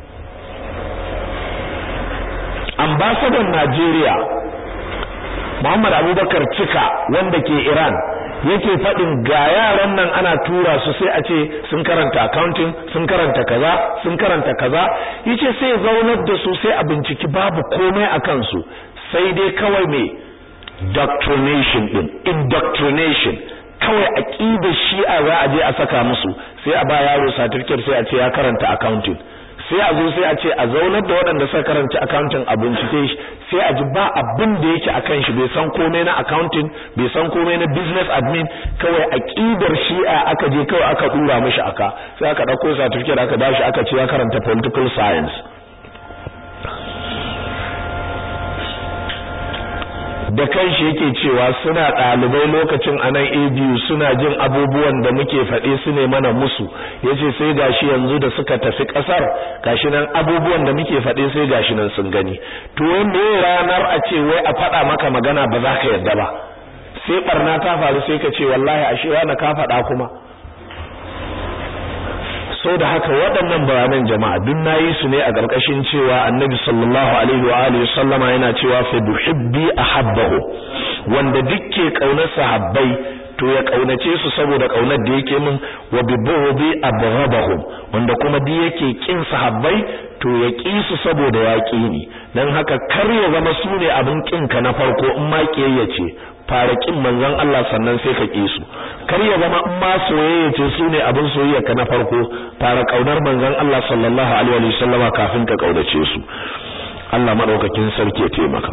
ambasadan najeriya muhammad abubakar cika wanda ke iran yake faɗin ga yaran nan ana tura su sai a ce sun karanta accounting sun karanta kaza sun karanta kaza yace sai zaunar da su sai a binciki babu komai a kansu sai dai kawai mai doctrination din indoctrination kawai aqidar shi'a za a je a saka musu sai a ba yaro certificate sai a ce ya karanta accounting sai a zo sai a ce a zaunar da waɗanda suka karanta accounting a bincike shi sai a ji ba abin da yake akan shi bai san komai na accounting bai san komai na business admin kawai aqidar shi'a aka je kawai aka dura mishi aka sai aka dauko certificate aka bashi aka ce ya karanta political science da kanshi yake cewa suna ɗalibai lokacin anan ABU suna jin abubuwan da muke faɗe su ne mana musu yace sai gashi yanzu da suka tafi ƙasar gashi nan abubuwan da muke faɗe sai gashi nan sun gani to me ranar a ce wai a faɗa maka magana ba za ka yarda ba sai barna ta faru sai ka ce wallahi ashe wani ka faɗa kuma so da haka waɗannan bayanan jama'a duk nayi su ne a ƙarƙashin cewa annabi sallallahu alaihi wa alihi sallama yana cewa fa duhibbi ahabbahu wanda dukke kaunar sahabbai to ya kaunace su saboda kaunar da yake min wa bi bughdi abghadahum wanda kuma duk yake kin sahabbai to ya ki su saboda ya ki ni dan haka kar ya zama su ne abin kinka na farko in ma kiyayya ce fara kin manzon Allah sannan sai ka ki su kar ya zama in ma soyayya ce su ne abin soyayya ka na farko fara kaunar manzon Allah sallallahu alaihi wa sallama kafin ka kaudace su Allah madaukakin sarki ya taimaka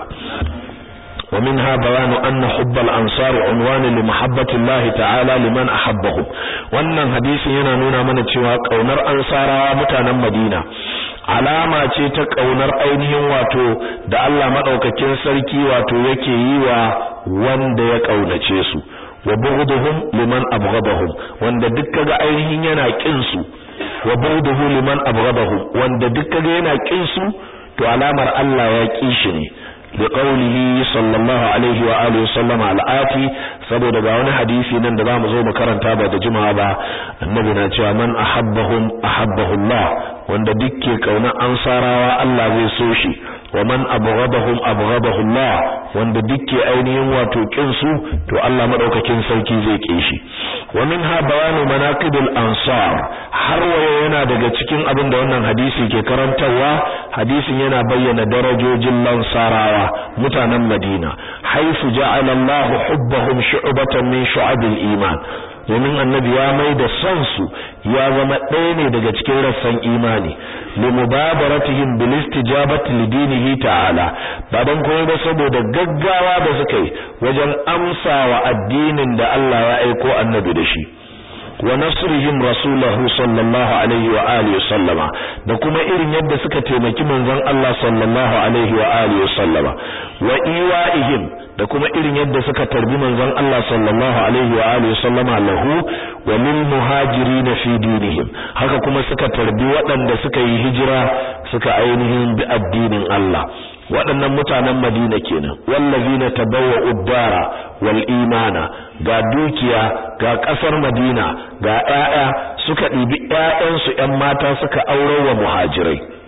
ومنها بيان أن حب الأنصار عنوان لمحبة الله تعالى لمن أحبهم wannan hadisi yana nuna mana cewa kaunar ansarawa mutanen Madina alama ce ta kaunar ainihin wato da Allah madaukakin sarki wato yake yi wa wanda ya kaunace su wa bughduhum liman abghadahum wanda duk kaga ainihin yana kin su wa bughduhu liman abghadahum wanda duk kaga yana kin su to alamar Allah ya ki shi ne بقوله صلى الله عليه وآله وسلم على آتي saboda ga wani hadisi nan da zamu zo mu karanta ba da jima'a ba annabi na cewa man ahabbahum ahabbahu Allah wanda dukke kauna ansarawa Allah zai so shi wa man abghadahum abghadahu Allah wanda dukke ainihin wato kin su to Allah madaukakin sarki zai ki shi wa minha bayanu manaqibul ansar har waye yana daga cikin abin da wannan hadisi ke karantarwa hadisin yana bayyana darajojin lansarawa mutanen Madina haifu ja'ala Allah hubbahum shu'batan min shu'abil iman domin annabi ya mai da son su ya zama ɗaya ne daga cikin rassan imani li mubabaratihim bil istijabati li dinihi ta'ala ba dan koyi ba saboda gaggawa da suka yi wajen amsawa addinin da Allah ya aiko annabi da shi wa nasrihim rasulahu sallallahu alaihi wa alihi sallama da kuma irin yadda suka taimaki manzon Allah sallallahu alaihi wa alihi sallama wa iwaihim da kuma irin yadda suka tarbi manzon Allah sallallahu alaihi wa alihi sallama lahu wa lil muhajirin fi dinihim haka kuma suka tarbi waɗanda suka yi hijira suka ainihin bi addinin Allah waɗannan mutanen Madina kenan wallazina tabawwa'u ad-dara wal imana ga dukiya ga ƙasar Madina ga ƴaƴa suka ɗibi ƴaƴansu ƴan mata suka aurar wa muhajirai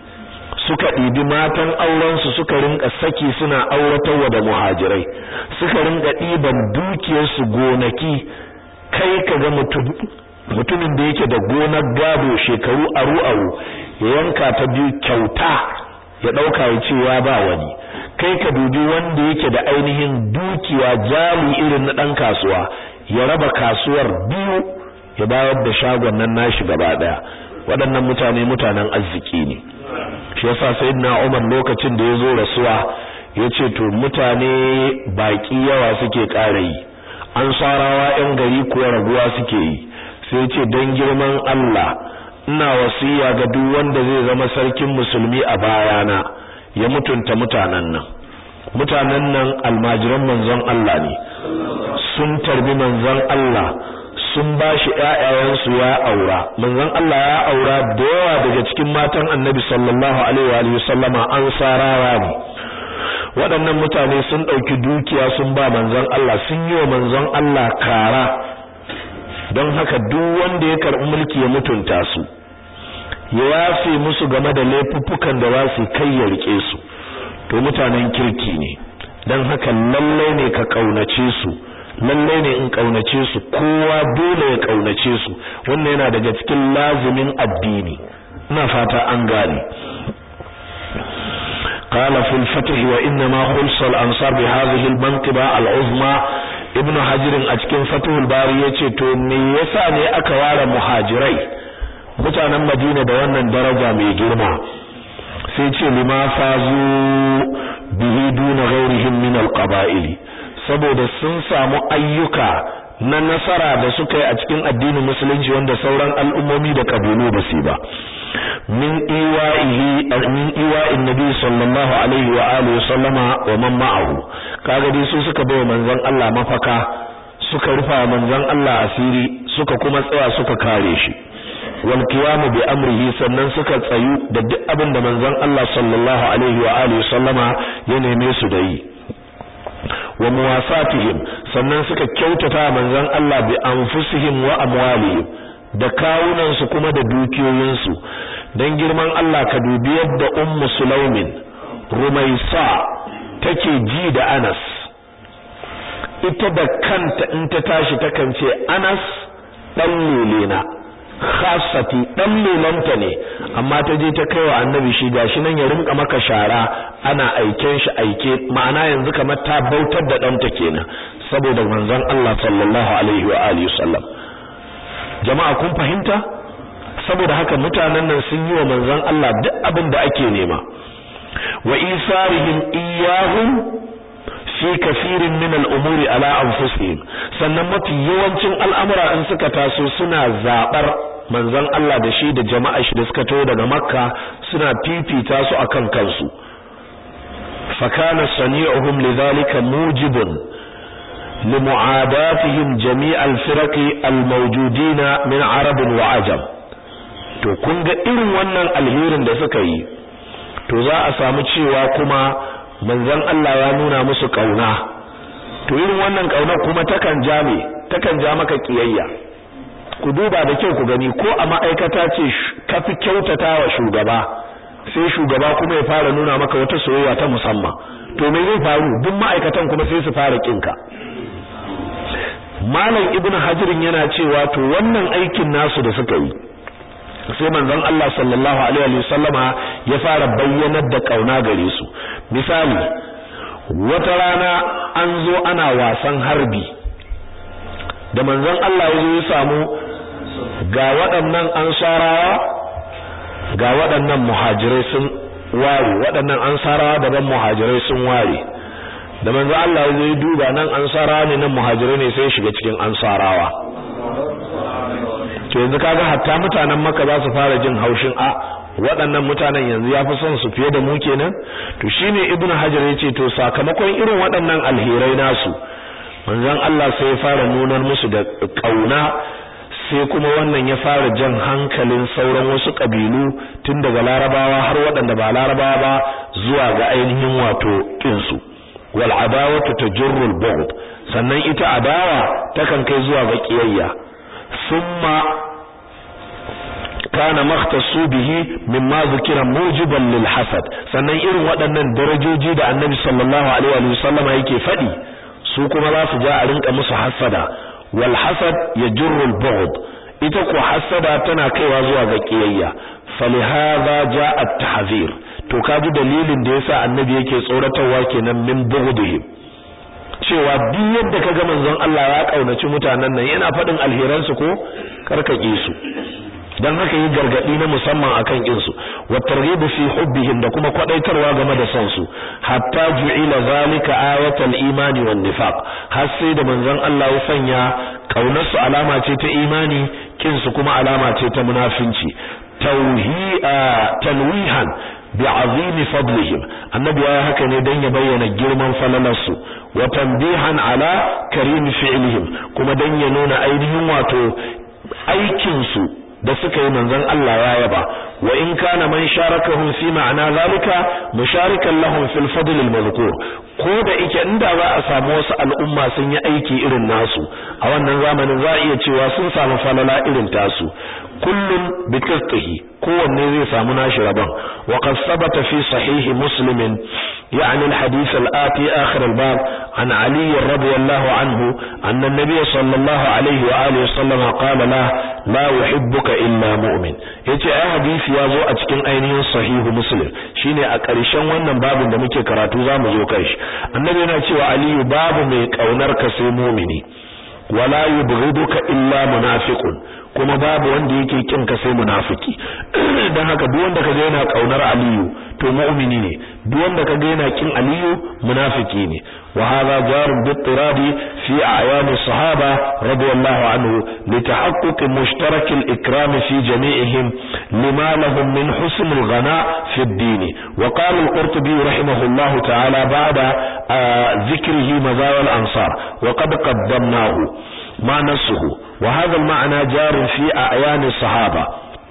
suka ɗibi matan aurensu suka rinka saki suna auratarwa da muhajirai suka rinka ɗiban dukiyarsu gonaki kai ka ga mutumin da yake da gonar gado shekaru aru-aru ya yanka ta biyu kyauta ya ɗauka ya ce ya ba wani kai ka dubi wanda yake da ainihin dukiya jali irin na ɗan kasuwa ya raba kasuwar biyu ya bayar da shagon nan nashi gaba ɗaya waɗannan mutane mutanen arziki ne shi yasa sayyidina Umar lokacin da yazo rasuwa yace to mutane baki yawa suke ƙara yi an sarawa ƴan gari kuwa raguwa suke yi sai yace dan girman Allah ina wasiya ga duk wanda zai zama sarkin musulmi a bayana ya mutunta mutanen nan mutanen nan almajiran manzon Allah ne sun tarbi manzon Allah sun ba shi ƴaƴayensu ya aura manzon Allah ya aura da yawa daga cikin matan Annabi sallallahu alaihi wa sallama an sarawa ne waɗannan mutane sun ɗauki dukiya sun ba manzon Allah sun yi wa manzon Allah kara don haka duk wanda ya karɓi mulki ya mutunta su ya yafe musu game da laifuffukan da za su kai ya rike su to mutanen kirki ne don haka lallai ne ka ƙaunace su lallai ne in kaunace su kowa dole ya kaunace su wannan yana daga cikin lazimin addini ina fata an gane قال في الفتح وإنما خلص الأنصار بهذه المنقبة العظمى ابن حجر أتكين فتح الباري يتي تو me yasa ne aka ware muhajirai mutanen Madina da wannan daraja mai girma sai ce lima fazu bihi duna ghairihim min alqaba'ili saboda sun samu ayyuka na nasara da suka yi a cikin addinin musulunci wanda sauran al'ummomi da kabilu ba su ba min iwa'ihi min iwa'in nabi sallallahu alaihi wa alihi sallama wa man ma'ahu kaga dai su suka bai manzon Allah mafaka suka rufa manzon Allah asiri suka kuma tsaya suka kare shi wal qiyamu bi amrihi sannan suka tsayu da duk abin da manzon Allah sallallahu alaihi wa alihi sallama ya neme su da yi wa muwasatihim sannan suka kyautata manzon Allah bi anfusihim wa amwalihim da kawunan su kuma da dukiyoyin su dan girman Allah ka dubi yadda ummu sulaimin rumaisa take ji da Anas ita da kanta in ta tashi takan ce Anas dan lulena khassati dan lulanta ne amma ta je ta kaiwa annabi shi gashi nan ya rinka maka shara ana aiken shi aike ma'ana yanzu kamar ta bautar da danta kenan saboda manzon Allah sallallahu alaihi wa alihi wasallam jama'a kun fahimta saboda haka mutanen nan sun yi wa manzon Allah duk abin da ake nema wa isarihim iyahum fi kafirin min al'umuri ala anfusihim sannan mafi yawancin al'amura in suka taso suna zabar manzon Allah da shi da jama'a shi da suka taho daga makka suna fifita su akan kansu fakana sani'uhum lidhalika mujibun limu'adatihim jami'al firaqi almawjudina min arab wa ajam to kun ga irin wannan alherin da suka yi to za a samu cewa kuma manzon Allah ya nuna musu kauna to irin wannan kauna kuma takan ja me takan ja maka kiyayya ku duba da kyau ku gani ko a ma'aikata ce kafi kyautatawa shugaba sai shugaba kuma ya fara nuna maka wata soyayya ta musamman to me zai faru duk ma'aikatan kuma sai su fara kinka malam ibnu hajirin yana cewa to wannan aikin nasu da suka yi sai manzon Allah sallallahu alaihi wa sallama ya fara bayyanar da kauna gare su misali wata rana an zo ana wasan harbi da manzon Allah ya zo ya samu ga waɗannan ansarawa ga waɗannan muhajirai sun ware waɗannan ansarawa daban muhajirai sun ware da manzon Allah ya zo ya duba nan ansarawa ne nan muhajirai ne sai ya shiga cikin ansarawa to yanzu kaga hatta mutanen Makka za su fara jin haushin a waɗannan mutanen yanzu ya fi son su fiye da mu kenan to shine ibnu hajar yace to sakamakon irin waɗannan alherai nasu manzon Allah sai ya fara nunar musu da kauna sai kuma wannan ya fara jan hankalin sauran wasu kabilu tun daga larabawa har waɗanda ba larabawa ba zuwa ga ainihin wato kinsu wal adawatu tajurru al bughd sannan ita adawa takan kai zuwa ga kiyayya ثم kana makhtassu bihi mimma zikira mujiban lil hasad sannan irin waɗannan darajoji da annabi sallallahu alaihi wa sallam yake faɗi su kuma za su ja a rinka musu hasada wal hasad yajurru al bughd ita ko hasada tana kaiwa zuwa ga kiyayya falihadha jaa at tahzir to kaji dalilin da yasa annabi yake tsoratarwa kenan min bughdihim cewa duk yadda kaga manzon Allah ya kaunaci mutanen nan yana faɗin alheransu ko karkake su dan haka yi gargadi na musamman akan kinsu wa targhib fi hubbihim da kuma kwadaitarwa game da son su hatta ju'ila zalika ayatal imani wan nifaq har sai da manzon Allah ya sanya kaunar su alama ce ta imani kinsu kuma alama ce ta munafinci tauhi'a tanwihan bi'azim fadlihim annabi ya haka ne dan ya bayyana girman falalarsu wa tanbihan ala karim fi'lihim kuma dan ya nuna ainihin wato aikin su da suka yi manzon Allah ya yaba wa in kana man sharakahum fi ma'ana zalika musharikan lahum fil fadl al mazkur ko da ike inda za a samu wasu al'umma sun yi aiki irin nasu a wannan zamanin za a iya cewa sun samu falala irin tasu kullum bi qistihi kowanne zai samu nashi rabon wa qad sabata fi sahih muslim يعني الحديث الآتي آخر الباب عن علي رضي الله عنه أن النبي صلى الله عليه وآله وسلم قال له لا يحبك إلا مؤمن yace ai hadisi ya zo a cikin ainihin sahihu muslim shine a ƙarshen wannan babin da muke karatu zamu zo kai shi annabi yana cewa aliyu babu mai kaunar ka sai mu'mini wala yubghiduka illa munafiqun kuma babu wanda yake kin ka sai munafiki dan haka duk wanda kaga yana kaunar aliyu to mu'mini ne duk wanda kaga yana kin aliyu munafiki ne wa hadha jarun bittiradi fi a'yan as-sahaba radiyallahu anhu litahaqquq mushtarak al-ikram fi jami'ihim lima lahum min husn al-ghana fi ad-din wa qala al-qurtubi rahimahullahu ta'ala ba'da dhikrihi mazawal ansar wa qad qaddamnahu ma nasuhu وهذا المعنى جار في أعيان الصحابة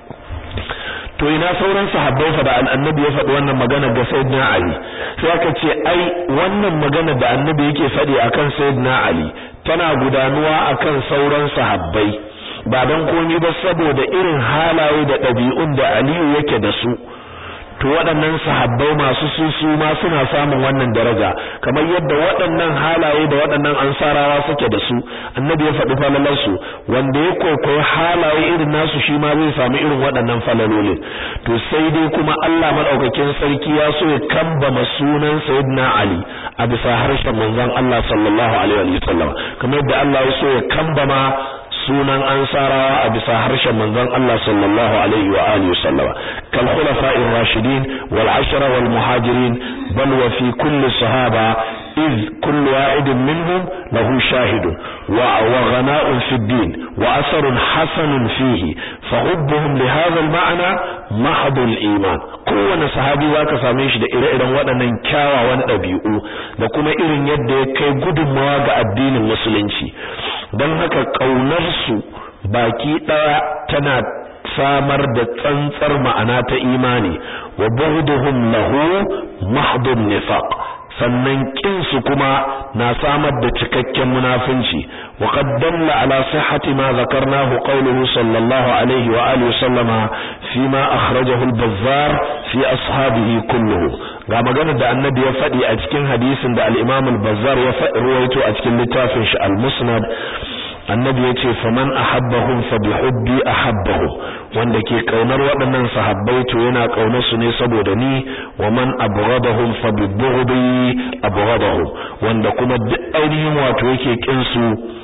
to ina sauran sahabbai fa da annabi ya faɗi wannan magana ga sayyidina Ali sai aka ce ai wannan magana da annabi yake faɗi akan sayyidina Ali tana gudanuwa akan sauran sahabbai ba dan komai ba saboda irin halaye da ɗabi'un da Aliyu yake da su to waɗannan sahabbai masu susu ma suna samun wannan daraja kamar yadda waɗannan halaye da waɗannan ansarawa suke da su annabi ya faɗi falalarsu wanda ya kwaikwayi halaye irin nasu shi ma zai samu irin waɗannan falalolin to sai dai kuma Allah madaukakin sarki ya so ya kambama sunan sayyidina Ali a bisa harshen manzon Allah sallallahu alaihi wa sallam kamar yadda Allah ya so ya kambama sunan ansarawa a bisa harshen manzon Allah sallallahu alaihi wa alihi sallama kal khulafa'ir rashidin wal ashara wal muhajirin bal wa fi kulli sahaba iz kullu wa'idin minhum lahu shahidun wa wa ghana'un fi din wa asarun hasanun fihi fa hubbuhum li hadha al ma'na mahdul iman kowane sahabi zaka same shi da ire-iren waɗannan kyawawan ɗabi'u da kuma irin yadda ya kai gudunmawa ga addinin musulunci don haka ƙaunarsu baki ɗaya tana samar da tsantsar ma'ana ta imani wa bughduhum lahu mahdun nifaq sannan kinsu kuma na samar da cikakken munafunci wa qad dalla ala sihhati ma zakarnahu qawluhu sallallahu alaihi wa alihi sallama fi ma akhrajahu al-bazzar fi ashabihi kulluhu ga maganar da annabi ya faɗi a cikin hadisin da al-imam al-bazzar ya faɗi ruwaito a cikin littafin shi al-musnad annabi ya ce faman ahabbahum fa bihubbi ahabbahum wanda ke kaunar waɗannan sahabbai to yana kaunar su ne saboda ni wa man abghadahum fa bibughdi abghadahum wanda kuma duk ainihin wato yake kin su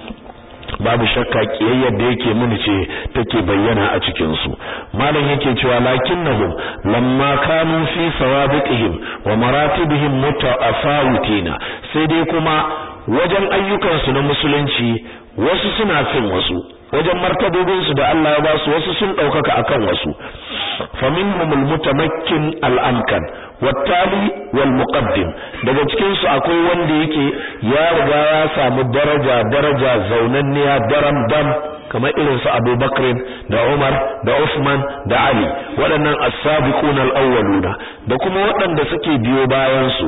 babu shakka kiyayyar da yake muni ce take bayyana a cikin su malam yake cewa lakinnahum lamma kanu fi sawabiqihim wa maratibihim mutaafawitina sai dai kuma wajen ayyukansu na musulunci wasu suna fin wasu wajen martabobinsu da Allah ya basu wasu sun ɗaukaka akan wasu faminhumul mutamakkin al'amkan wattali wal muqaddim daga cikin su akwai wanda yake ya riga ya samu daraja daraja zaunanniya daram dam kamar irin su Abu Bakr da Umar da Uthman da Ali waɗannan as-sabiquna al-awwaluna da kuma waɗanda suke biyo bayan su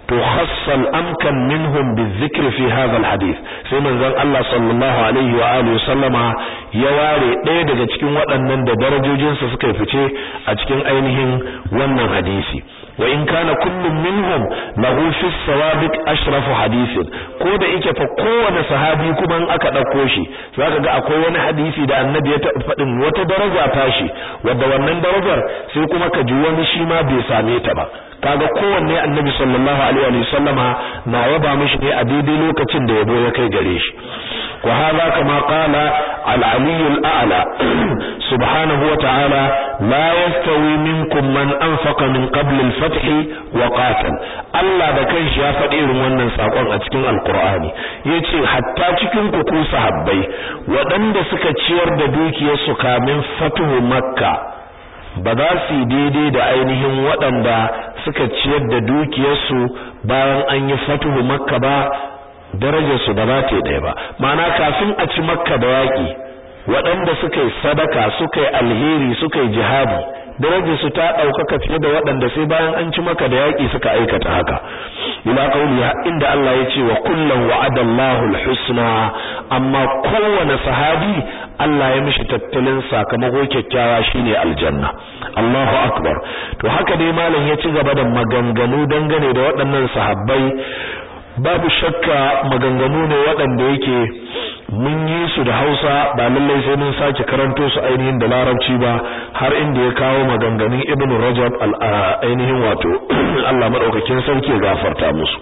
to khassal amkan minhum bizikr fi hadha alhadith sai manzon Allah sallallahu alaihi wa alihi sallama ya ware ɗaya daga cikin waɗannan da darajojinsa suka fice a cikin ainihin wannan hadisi wa in kana kullum minhum lahu fi sawabiq ashrafu hadithin ko da yake fa kowane sahabi kuma in aka dauko shi zaka ga akwai wani hadisi da annabi ya taɓa faɗin wata daraja tashi wadda wannan darajar sai kuma ka ji wani shi ma bai same ta ba kaga kowanne annabi sallallahu alaihi wa sallama na yaba mishi ne a daidai lokacin da yabo ya kai gare shi wa hadha kama qala al-ali al-a'la subhanahu wa ta'ala la yastawi minkum man anfaqa min qabl al-fath wa qatal Allah da kanshi ya faɗi irin wannan sakon a cikin alqur'ani yace hatta cikin ku ku sahabbai waɗanda suka ciyar da dukiyarsu kamin fatuhu makka ba za su yi daidai da ainihin waɗanda suka ciyar da dukiyarsu bayan an yi fatuhu makka ba darajarsu ba za ta yi ɗaya ba ma'ana kafin a ci makka da yaƙi waɗanda suka yi sadaka suka yi alheri suka yi jihadi darajarsu ta ɗaukaka fiye da waɗanda sai bayan an ci maka da yaƙi suka aikata haka ila qawli inda Allah ya ce wa kullum wa'ada Allahu al-husna amma kowane sahabi Allah ya mishi tattalin sakamako kyakkyawa shine aljanna Allahu akbar to haka dai malam ya ci gaba da maganganu dangane da waɗannan sahabbai babu shakka maganganu ne waɗanda yake mun yi su da Hausa ba lallai sai mun sake karanto su ainihin da Larabci ba har inda ya kawo maganganun Ibn Rajab ainihin wato Allah madaukakin sarki ya gafarta musu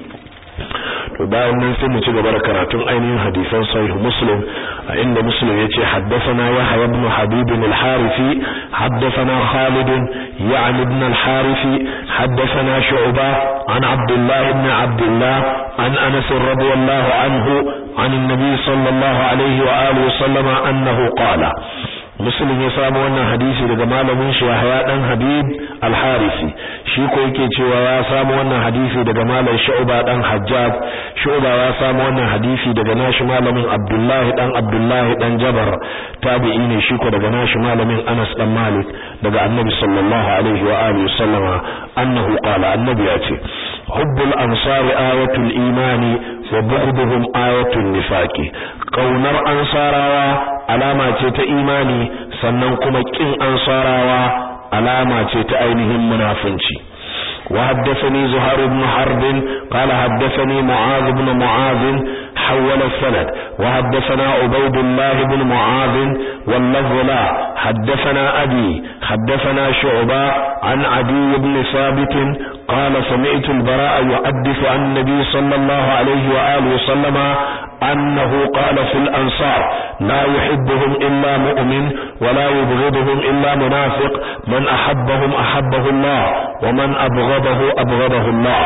to bayan nan sai mu ci gaba da karatun ainihin hadisan sahih muslim a inda muslim yace haddathana yahya ibn habib al-harithi haddathana khalid ya'ni ibn al-harithi haddathana shu'ba an abdullah ibn abdullah an anas radiyallahu anhu عن النبي صلى الله عليه وآله وسلم أنه قال muslim ya samu wannan hadisi daga malamin shi Yahya dan Habib al-Harisi shi ko yake cewa ya samu wannan hadisi daga malam Shu'ba dan Hajjaj Shu'ba ya samu wannan hadisi daga nashi malamin Abdullahi dan Abdullahi dan Jabar tabi'i ne shi ko daga nashi malamin Anas dan Malik daga Annabi sallallahu alaihi wa alihi sallama annahu qala annabi ya ce hubbul ansari ayatul imani wa bughduhum ayatul nifaqi kaunar ansarawa alama ce ta imani sannan kuma kin ansarawa alama ce ta ainihin munafunci وحدثني زهير بن حرب قال حدثني معاذ بن معاذ حول السند وحدثنا عبيد الله بن معاذ واللفظ لا حدثنا أبي حدثنا شعبة عن عدي بن ثابت قال سمعت البراء يحدث عن النبي صلى الله عليه وآله وسلم أنه قال في الأنصار لا يحبهم إلا مؤمن ولا يبغضهم إلا منافق من أحبهم أحبه الله ومن أبغضه أبغضه الله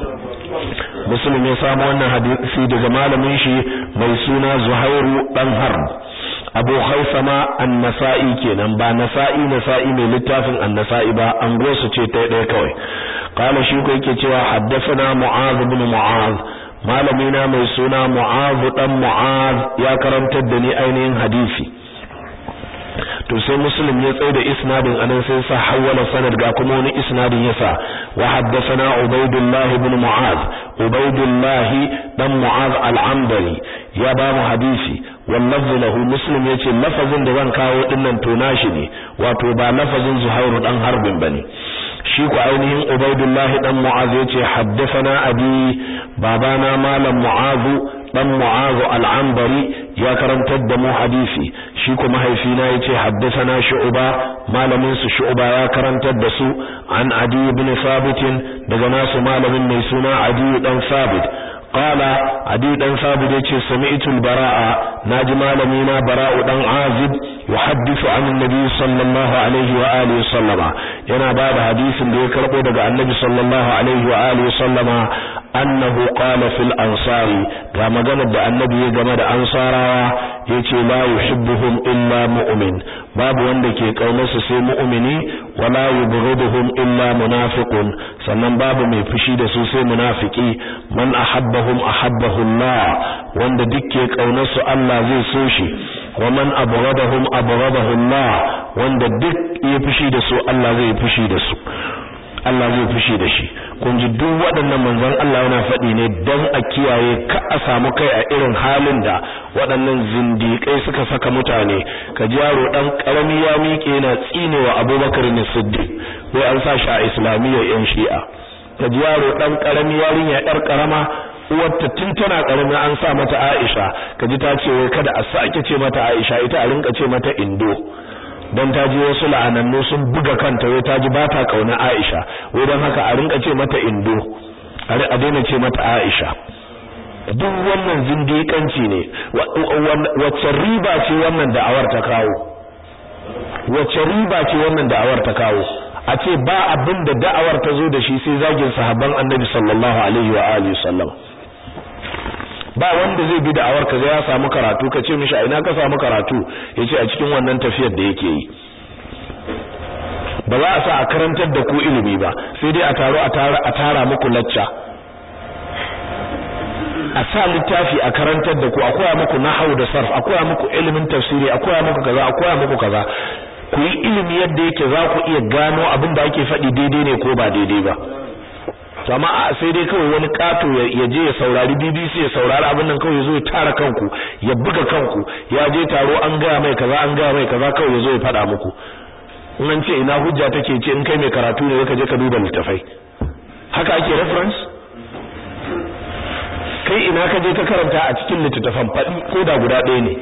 مسلم يسام wannan hadisi daga malamin shi mai suna Zuhairu dan Harb Abu Khaisama An-Nasa'i kenan ba Nasa'i Nasa'i mai littafin An-Nasa'i ba an gosu ce ta ɗaya kawai qala shi ko yake cewa haddathana Mu'adh ibn Mu'adh malamina mai suna Mu'adh dan Mu'adh ya karantar da ni ainihin hadisi to sai muslim ya tsaye da isnadin anan sai sa hawala sanad ga kuma wani isnadin yasa wa haddathana ubaidullah ibn mu'az ubaidullah dan mu'az al-amdari ya ba mu hadisi wallazi lahu muslim yace lafazin da zan kawo dinnan to nashi ne wato ba lafazin zuhairu dan harbin bane shi ku ainihin ubaidullah dan mu'az yace haddathana abi babana malam mu'azu dan mu'azu al-ambari ya karantar da mu hadisi shi kuma mahaifina yace haddathana shu'ba malamin su shu'ba ya karantar da su an adi ibn sabit daga nasu malamin mai suna adi dan sabit قال عدي دان ثابت yace sami'tu al-bara'a naji malami na bara'u dan azib yuhaddithu an annabi sallallahu alaihi wa alihi sallama yana ba da hadisin da ya karbo daga annabi sallallahu alaihi wa alihi sallama annahu qala fil ansari ga maganar da annabi ya game da ansarawa yace la yuhibbuhum illa mu'min babu wanda ke kaunarsu sai mu'mini wala yubghiduhum illa munafiqun sannan babu mai fushi da su sai munafiki man ahabbahum ahabbahu Allah wanda dukke kaunarsu Allah zai so shi wa man abghadahum abghadahu Allah wanda duk ya fushi da su Allah zai fushi da su Allah zai fushi da shi kun ji duk waɗannan manzon Allah yana faɗi ne dan a kiyaye ka a samu kai a irin halin da waɗannan zindiƙai suka saka mutane ka ji yaro dan karami ya miƙe yana tsinewa Abubakar ne Siddiq wai an sa shi a islamiyyar yan Shi'a ka ji yaro dan karami yarinya yar karama uwarta tun tana karami an sa mata Aisha ka ji ta ce wai kada a sake ce mata Aisha ita a rinka ce mata Indo dan ta ji wasu la'anannu sun buga kanta wai ta ji ba ta kauna Aisha wai dan haka a rinka ce mata Indo a daina ce mata Aisha duk wannan zindiƙanci ne wacce riba ce wannan da'awar ta kawo wacce riba ce wannan da'awar ta kawo a ce ba abin da da'awar ta zo da shi sai zagin sahabban Annabi sallallahu alaihi wa alihi sallam ba wanda zai bi da'awar ka ya samu karatu ka ce mishi a ina ka samu karatu yace a cikin wannan tafiyar da yake yi ba za a sa a karantar da ku ilimi ba sai dai a taro a tara a tara muku lacca a sa littafi a karantar da ku a koya muku nahwu da sarf a koya muku ilimin tafsiri a koya muku kaza a koya muku kaza ku yi ilimi yadda yake za ku iya gano abin da ake faɗi daidai ne ko ba daidai ba jama'a sai dai kawai wani kato ya je ya saurari BBC ya saurari abin nan kawai ya zo ya tara kanku ya buga kanku ya je taro an gaya mai kaza an gaya mai kaza kawai ya zo ya faɗa muku in an ce ina hujja take ce in kai mai karatu ne ka je ka duba littafai haka ake reference kai ina ka je ka karanta a cikin littattafan faɗi ko da guda ɗaya ne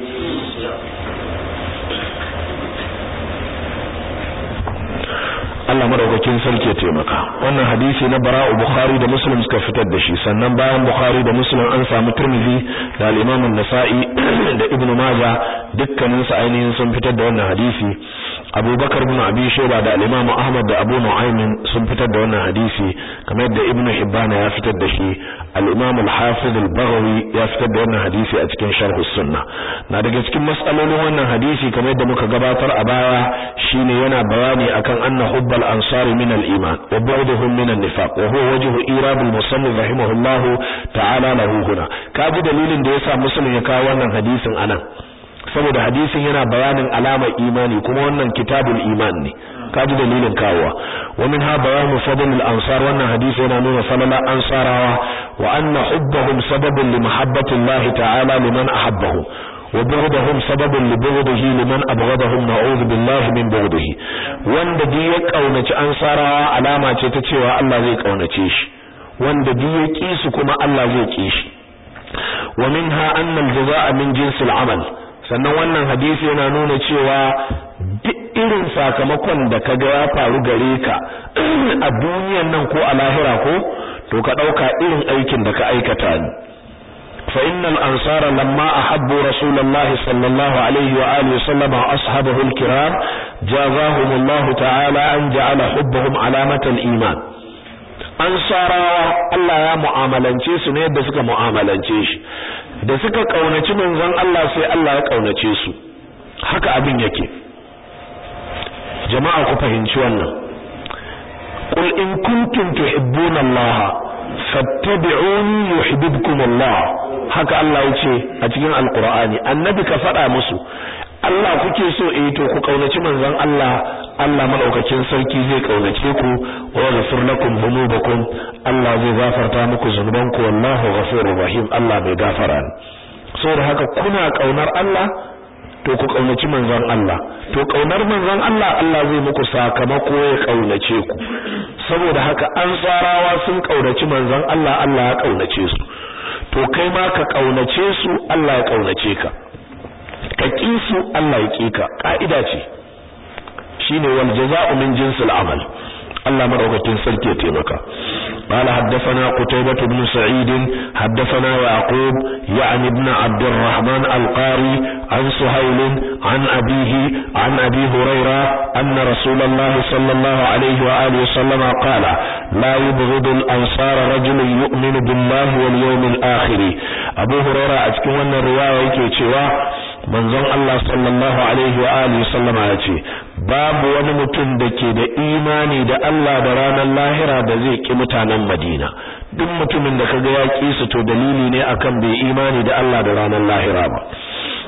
Allah madaukakin sarki ya taimaka wannan hadisi na Bara'u Bukhari da Muslim suka fitar da shi sannan bayan Bukhari da Muslim an samu Tirmidhi da al-Imam an-Nasa'i da Ibn Majah dukkanin su ainihin sun fitar da wannan hadisi Abu Bakar ibn Abi Shayba da al-Imam Ahmad da Abu Nu'aym sun fitar da wannan hadisi kamar yadda Ibn Hibban ya fitar da shi al-Imam al-Hafiz al-Baghawi ya fitar da wannan hadisi a cikin Sharh as-Sunnah na daga cikin mas'alolin wannan hadisi kamar yadda muka gabatar a baya shine yana bayani akan anna hubba الأنصار من الإيمان وبعدهم من النفاق وهو وجه إيراد المصنف رحمه الله تعالى له هنا كاجي دليل da yasa muslim ya kawo wannan hadisin anan saboda hadisin yana bayanin alamar imani kuma wannan kitabul iman ne kaji dalilin kawowa wa minha bayanu fadl al-ansar wannan hadisi yana nuna falala ansarawa wa anna hubbahum sababun li mahabbati Allah ta'ala liman ahabbahum وبغضهم سبب لبغضه لمن أبغضهم نعوذ بالله من بغضه wanda duk ya kaunaci ansarawa alama ce ta cewa Allah zai kaunace shi wanda duk ya ki su kuma Allah zai ki shi wa minha anna al-jazaa'a min jinsi al-amal sannan wannan hadisi yana nuna cewa duk irin sakamakon da kaga ya faru gare ka a duniyan nan ko a lahira ko to ka dauka irin aikin da ka aikata ne فإن الأنصار لما أحبوا رسول الله صلى الله عليه وآله وسلم وأصحابه الكرام جازاهم الله تعالى أن جعل حبهم علامة الإيمان ansarawa Allah ya mu'amalance su ne yadda suka mu'amalance shi da suka kaunaci manzon Allah sai Allah ya kaunace su haka abin yake jama'a ku fahimci wannan qul in kuntum tuhibbuna Allah fattabi'uni yuhibbukum Allah haka Allah yace a cikin alqur'ani annabi ka faɗa musu Allah kuke so eh to ku kaunaci manzon Allah Allah madaukakin sarki zai kaunace ku wa yaghfir lakum dhunubakum Allah zai gafarta muku zunubanku wallahu ghafurur rahim Allah bai gafara ne saboda haka kuna kaunar Allah to ku kaunaci manzon Allah to kaunar manzon Allah Allah zai muku sakamako ya kaunace ku saboda haka ansarawa sun kaunaci manzon Allah Allah ya kaunace su to kai ma ka kaunace su Allah ya kaunace ka ka ki su Allah ya ki ka ka'ida ce shine wal jazaa'u min jinsil amal Allah madaukakin sarki ya taimaka قال حدثنا قتيبة بن سعيد حدثنا يعقوب يعني ابن عبد الرحمن القاري عن سهيل عن أبيه عن أبي هريرة أن رسول الله صلى الله عليه وآله وسلم قال لا يبغض الأنصار رجل يؤمن بالله واليوم الآخر أبو هريرة أتكون الرواية كيتشوا manzon Allah sallallahu alaihi wa alihi sallama ya ce babu wani mutum da ke da imani da Allah da ranar lahira da zai ki mutanen Madina duk mutumin da kaga ya ki su to dalili ne akan bai imani da Allah da ranar lahira ba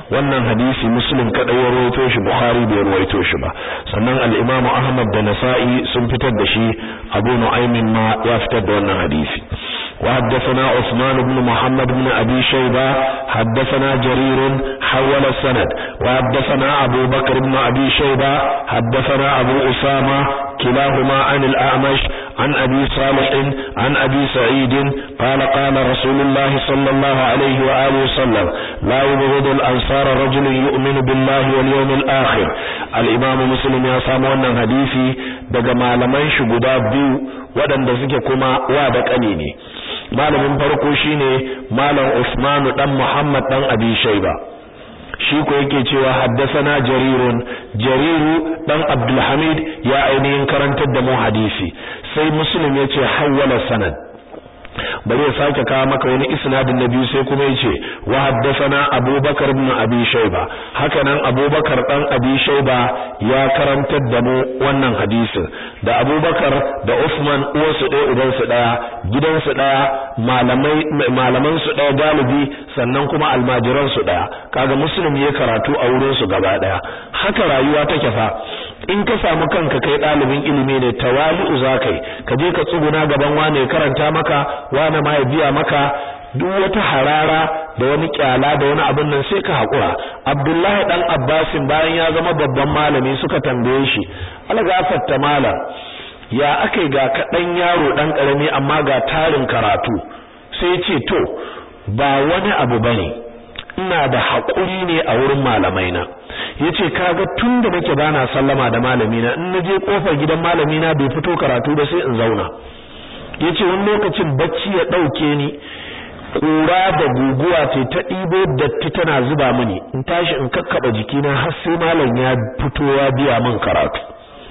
wannan hadisi muslim kadai ya rawaito shi bukhari bai rawaito shi ba sannan al-imam ahmad da nasa'i sun fitar da shi abu nu'aymin ma ya fitar da wannan hadisi وحدثنا عثمان بن محمد بن أبي شيبة حدثنا جرير حول السند وحدثنا أبو بكر بن أبي شيبة حدثنا أبو أسامة كلاهما عن الأعمش عن أبي صالح عن أبي سعيد قال قال رسول الله صلى الله عليه وآله وسلم لا يبغض الأنصار رجل يؤمن بالله واليوم الآخر الإمام مسلم يا سامونا حديثي daga malaman shi guda biyu waɗanda suke kuma wa da ƙani ne malamin farko shine malam Usman dan Muhammad dan Abi Shayba shi ko yake cewa haddasana jarirun jariru dan Abdul Hamid ya ainihin karantar da mu hadisi sai muslim yace hawwala sanad bari ya sake kawo maka wani isnadin na biyu sai kuma yace wa haddathana Abubakar ibn Abi Shayba haka nan Abubakar dan Abi Shayba ya karantar da mu wannan hadisin da Abubakar da Uthman uwarsu ɗaya uban su ɗaya gidan su ɗaya malamai malaman su ɗaya galibi sannan kuma almajiran su ɗaya kaga muslim ya karatu a wurin su gaba ɗaya haka rayuwa take fa in ka samu kanka kai ɗalibin ilimi ne tawali'u zakai ka je ka tsuguna gaban wane karanta maka wane ma ya biya maka duk wata harara da wani kyala da wani abin nan sai ka haƙura abdullahi dan abbasin bayan ya zama babban malami suka tambaye shi algafatta malam ya akai ga kaɗan yaro ɗan ƙarami amma ga tarin karatu sai ce to ba wani abu bane ina da haƙuri ne a wurin malamai na yace kaga tun da nake bana sallama da malami na in naje kofar gidan malami na bai fito karatu ba sai in zauna yace wani lokacin bacci ya dauke ni kura da guguwa ce ta ɗibo datti tana zuba mini in tashi in kakkaba jikina har sai malam ya fito ya biya min karatu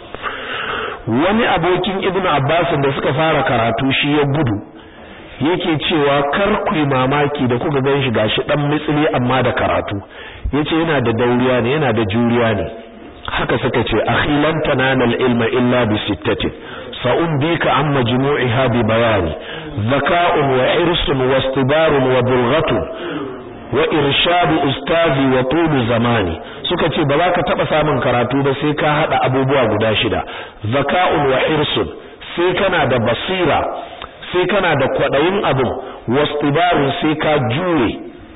wani abokin ibnu abbas da suka fara karatu shi ya gudu yake cewa kar ku yi mamaki da kuka gan shi gashi dan mitsili amma da karatu yace yana da dauriya ne yana da juriya ne haka suka ce akhilan tananal ilma illa bi sittatin sa'umbika an majmu'iha bi bayani zaka'un wa irsun wa istibarun wa bulghatun wa irshadu ustazi wa tulu zamani suka ce ba za ka taba samun karatu ba sai ka hada abubuwa guda shida zaka'un wa irsun sai kana da basira sai kana da kwadayin abin wastibarun sai ka jure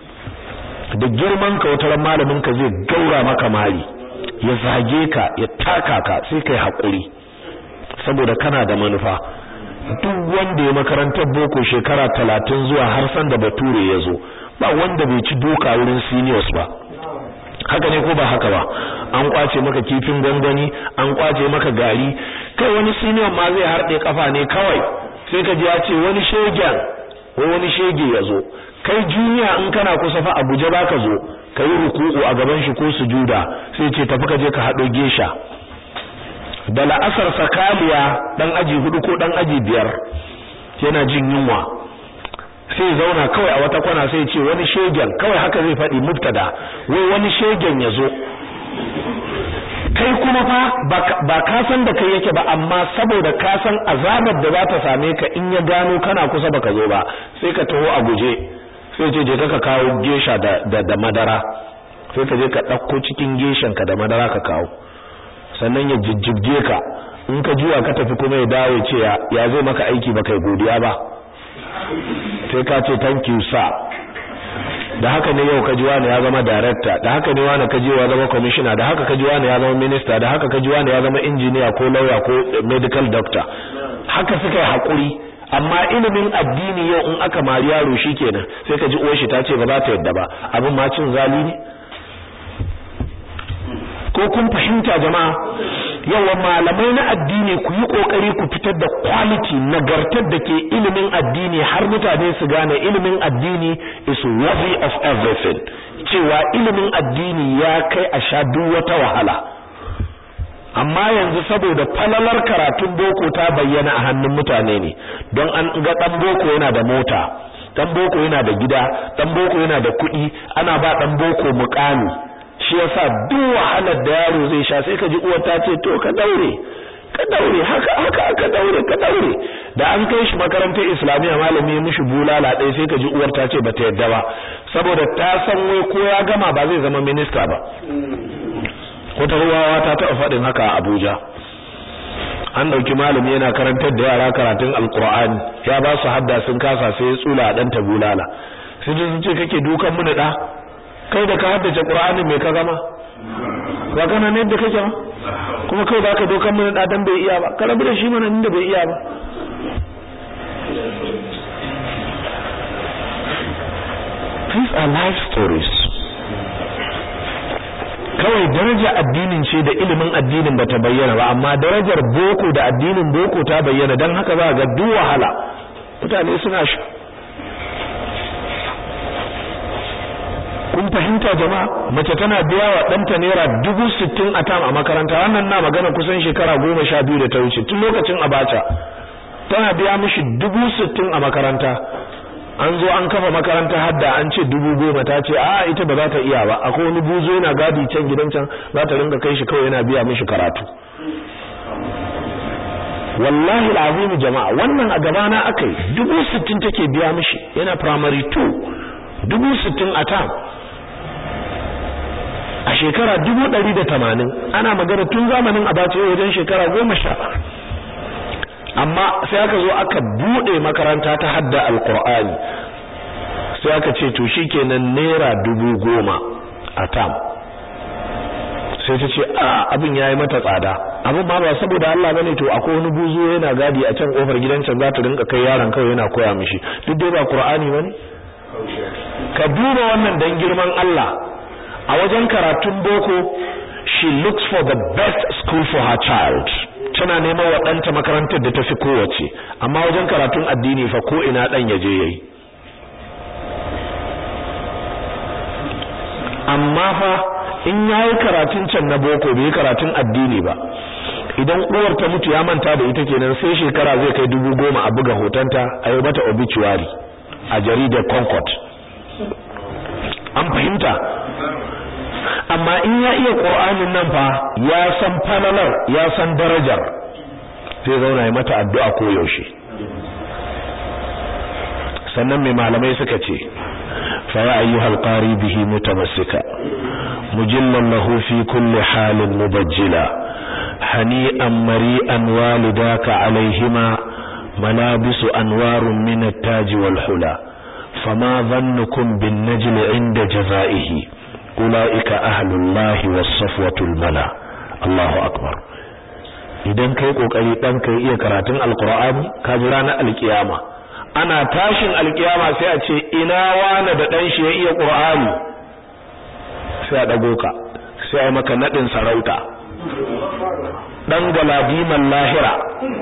da girman ka wata malamin ka zai gaura maka mari ya zage ka ya taka ka sai kai hakuri saboda kana da manufa duk wanda ya makarantar boko shekara talatin zuwa har san da bature ya zo ba wanda bai ci doka wurin seniors ba haka ne ko ba haka ba an kwace maka kifin gwangwani an kwace maka gari kai wani senior ma zai harɗe kafa ne kawai sai ka ji ya ce wani shegen ko wani shege ya zo kai juniya in kana kusa fa Abuja baka zo kai ruku'u a gaban shi ko sujuda sai ce tafi ka je ka hado gesha da la'asar sakaliya dan aji hudu ko dan aji biyar yana jin yunwa sai zauna kawai a wata kwana sai ce wani shegen kawai haka zai faɗi mubtada wai wani shegen ya zo kai kuma fa ba ka san da kai yake ba amma saboda ka san azabar da za ta same ka in ya gano kana kusa baka zo ba sai ka taho a guje sai ce je ka kawo gesha da da, da madara sai ka je ka ɗauko cikin geshan ka da madara ka kawo sannan ya jijjibge ka in ka juwa ka tafi kuma ya dawo ce ya zai maka aiki ba kai godiya ba sai ka ce thank you sir da haka ne yau kaji wani ya zama director da haka ne wani kaji ya zama commissioner da haka kaji wani ya zama minister da haka kaji wani ya zama engineer ko lawyer ko medical doctor haka suka yi hakuri amma ilimin addini yau in aka mari yaro shikenan sai kaji uwar shi ta ce ba za ta yadda ba abin ma cin zali ne ko kun fahimta jama'a yawa malamai na addini ku yi kokari ku fitar da quality nagartar da ke ilimin addini har mutane su gane ilimin addini is worthy of everything cewa ilimin addini ya kai a sha duk wata wahala amma yanzu saboda falalar karatun boko ta bayyana a hannun mutane ne don an ga dan boko yana da mota dan boko yana da gida dan boko yana da kuɗi ana ba dan boko mukami shi yasa duk wahalar da yaro zai sha sai ka ji uwar ta ce to ka daure ka daure haka haka ka daure ka daure da an kai shi makarantar islamiyya malami mishi bulala ɗaya sai ka ji uwar ta ce bata yadda ba saboda ta san wai ko ya gama ba zai zama minista ba wata ruwawa ta taɓa faɗin haka a Abuja an ɗauki malami yana karantar da yara karatun alkur'ani ya ba su hadda sun kasa sai ya tsula a ɗanta bulala sai sun ce kake dukan mu da kai da ka haddace qur'anin me ka zama ba kana ne da kake ba kuma kai baka dukan mu da dan bai iya ba ka rabu da shi mana inda bai iya ba these are life stories kawai daraja addinin ce da ilimin addinin bata bayyana ba amma darajar boko da addinin boko ta bayyana dan haka za ga duk wahala mutane suna shi kun fahimta jama'a mace tana biya wa ɗanta naira dubu sittin a tam a makaranta wannan na magana kusan shekara goma sha biyu da ta wuce tun lokacin abacha tana biya mishi dubu sittin a makaranta an zo an kafa makaranta hadda an ce dubu goma ta ce a ita ba za ta iya ba akwai wani buzo yana gadi can gidan can za ta rinka kai shi kawai yana biya mishi karatu wallahi alazim jama'a wannan a gabana akai dubu sittin take biya mishi yana primary 2 dubu sittin a tam a shekara dubu ɗari da tamanin ana magana tun zamanin abace wajen shekara goma sha amma sai aka zo aka bude makaranta ta hadda alqur'ani sai aka ce to shikenan naira dubu goma a tam sai ta ce a abin yayi mata tsada abin ma ba saboda Allah bane to akwai wani buzo yana gadi a can kofar gidan can za ta rinka kai yaron kawai yana koya mishi duk dai ba qur'ani bane ka duba wannan dan girman Allah a wajen karatun boko she looks for the best school for her child tana neman wa ɗanta makarantar da tafi kowace amma wajen karatun addini fa ko ina ɗan ya je yayi amma fa in yayi karatun can na boko bai karatun addini ba idan uwar ta mutu ya manta da ita kenan sai shekara zai kai dubu goma a buga hotonta a yi mata obituary a jaridar concord an fahimta amma in ya iya qur'anin nan fa ya san falalar ya san darajar zai zauna ya mata addu'a ko yaushe sannan mai malamai suka ce fa ya ayyuhal qari bihi mutamassika mujillan lahu fi kulli halin mubajjila hani'an mari'an walidaka alaihima malabisu anwarun min at-taj wal hula fama dhannukum bin najli 'inda jazaihi ulaika ahlullahi was-safwatul mala Allahu akbar idan kai kokari dan kai iya karatun alqur'ani ka ji ranar alkiyama ana tashin alkiyama sai a ce ina wani da dan shi ya iya qur'ani sai a dago ka sai a maka nadin sarauta dan galadiman lahira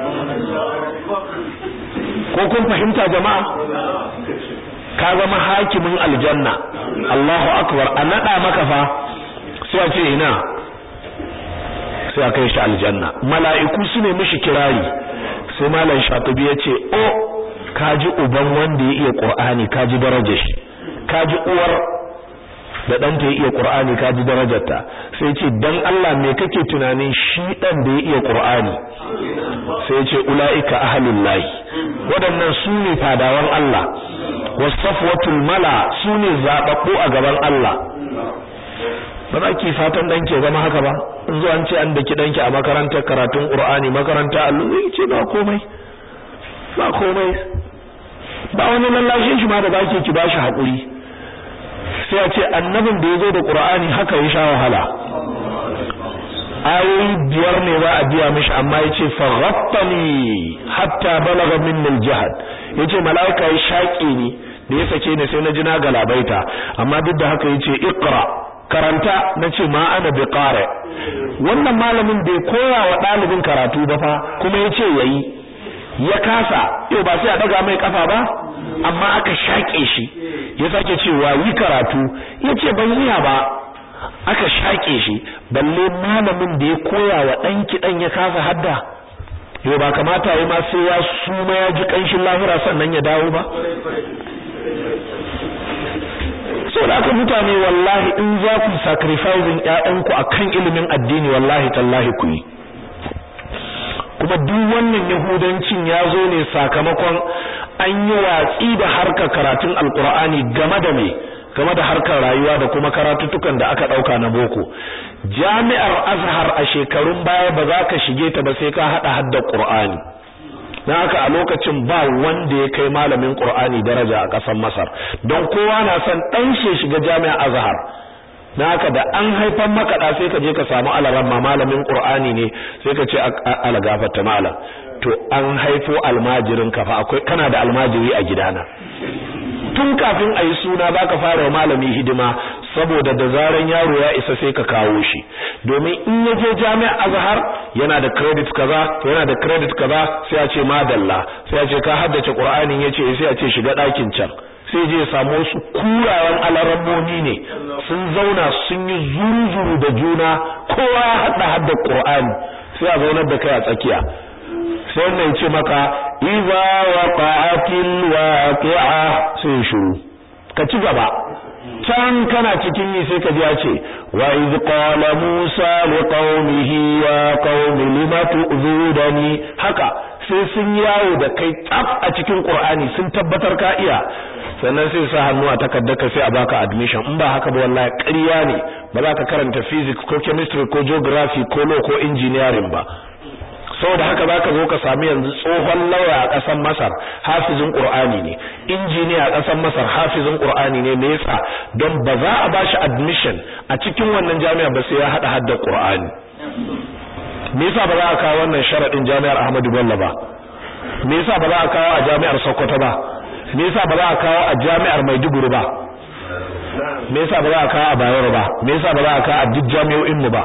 ko kun fahimta jama'a ka zama hakimin aljanna Allahu akbar a nada maka fa sai a ce ina sai a kai shi aljanna mala'iku su ne mishi kirari sai malam shatibi ya ce o kaji uban wanda ya iya qur'ani kaji darajar shi kaji uwar da ɗanta ya iya qur'ani kaji darajarta sai ce dan Allah me kake tunanin shi dan da ya iya qur'ani sai ya ce ulaika ahlullahi waɗannan su ne fadawan Allah wasafwatul mala su ne zababbu a gaban Allah ba za ki fatan danki zama haka ba in zo an ce an daki danki a makarantar karatun Qur'ani makaranta Allah zai ce ba komai ba komai ba wani lallashin shi ma da baki ki bashi hakuri sai a ce annabin da yazo da Qur'ani haka ya sha wahala ayoyi biyar ne za a biya mishi amma yace faghattani hatta balagha minni al-jahd yace malaika ya shaƙe ni da ya sake ni sai na ji na galabaita amma duk da haka yace iqra karanta nace ma ana bi qari wannan malamin bai koya wa dalibin karatu ba fa kuma yace yayi ya kasa yau ba sai a daga mai kafa ba amma aka shake shi ya sake cewa yi karatu yace ban iya ba aka shake shi balle malamin da ya koya wa dan kidan ya kasa hadda yau ba kamata yi ma sai ya suma ya ji kanshin lahira sannan ya dawo ba so da aka mutane wallahi in za ku sacrificing ƴaƴanku akan ilimin addini wallahi tallahi ku yi kuma kuma duk wannan yahudancin ya zo ne sakamakon an yi watsi da harkar karatun alkur'ani game da me game da harkar rayuwa da kuma karatuttukan da aka dauka na boko jami'ar azhar a shekarun baya ba za ka shige ta ba sai ka hada hadda qur'ani dan haka a lokacin ba wanda ya kai malamin qur'ani daraja a ƙasar masar don kowa na son dan shi shiga jami'ar azhar dan haka da an haifan makaɗa sai ka je ka samu alaran ma malamin qur'ani ne sai ka ce alagafarta malam to an haifo almajirin ka fa akwai kana da almajiri a gidana tun kafin a yi suna za ka fara malami hidima saboda da zaran yaro ya isa sai ka kawo shi domin in ya je jami'a azhar yana da credit kaza yana da credit kaza sai a ce madalla sai a ce ka haddace qur'anin yace sai a ce shiga ɗakin can sai je samu wasu kurayen alarammomi ne sun zauna sun yi zuru-zuru da juna kowa ya hada hadda qur'ani sai a zaunar da kai a tsakiya sai wannan ce maka iza waqa'atil waqi'a sai shiru ka ci gaba can kana cikin yi sai ka ji ya ce wa iz qala musa liqaumihi ya qaumi lima tu'zudani haka sai sun yawo da kai tsaf a cikin qur'ani sun tabbatar ka iya sannan sai sa hannu a ka sai a baka admission in ba haka ba wallahi ƙarya ne ba za ka karanta physics ko chemistry ko geography ko law ko engineering ba saboda haka zaka zo ka sami yanzu tsohon lauya a ƙasar Masar hafizin Qur'ani ne injiniya a ƙasar Masar hafizin Qur'ani ne me yasa don ba za a bashi admission a cikin wannan jami'a ba sai ya hada hadda Qur'ani me yasa ba za a kawo wannan sharadin jami'ar Ahmadu Bello ba me yasa ba za a kawo a jami'ar Sokoto ba me yasa ba za a kawo a jami'ar Maiduguri ba me yasa ba za a kawo a Bayero ba me yasa ba za a kawo a duk jami'o'in mu ba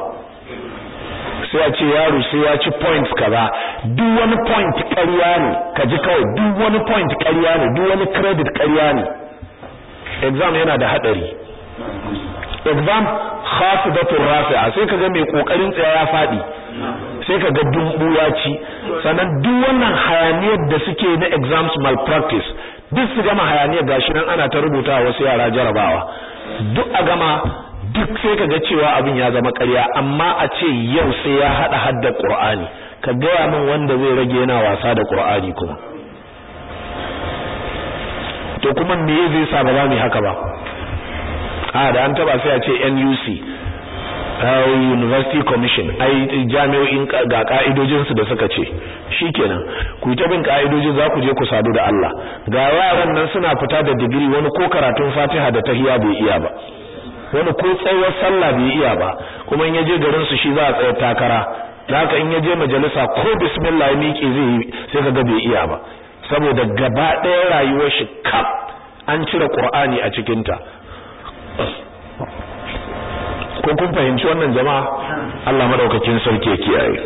sai a ce yaro sai ya ci points kaza duk wani point ƙarya ne ka ji kawai duk wani point ƙarya ne duk wani credit ƙarya ne exam yana da hadari exam khafidatur rafi'a sai kaga mai kokarin tsaya ya fadi sai kaga dumbu ya ci sannan duk wannan hayaniyar da suke na exams malpractice duk su gama hayaniyar gashi nan ana ta rubuta wasu yara jarabawa duk a gama duk sai ka ga cewa abin ya zama ƙarya amma a ce yau sai ya hada hadda Qur'ani ka gaya min wanda zai rage yana wasa da Qur'ani kuma to kuma me zai sa ba za mu haka ba a da an taba sai a ce NUC University Commission ai jami'o'in ga ka'idojin su da suka ce shikenan ku ta bin ka'idojin za ku je ku sadu da Allah ga yaran nan suna fita da digiri wani ko karatun Fatiha da tahiyya bai iya ba wani ko tsayuwar sallah bai iya ba kuma in yaje garin su shi za a tsaya takara haka in yaje majalisa ko bismillah ya miƙe zai yi sai kaga bai iya ba saboda gaba ɗaya rayuwar shi kaf an cire Qur'ani a cikin ta ko kun fahimci wannan jama'a Allah madaukakin sarki ya kiyaye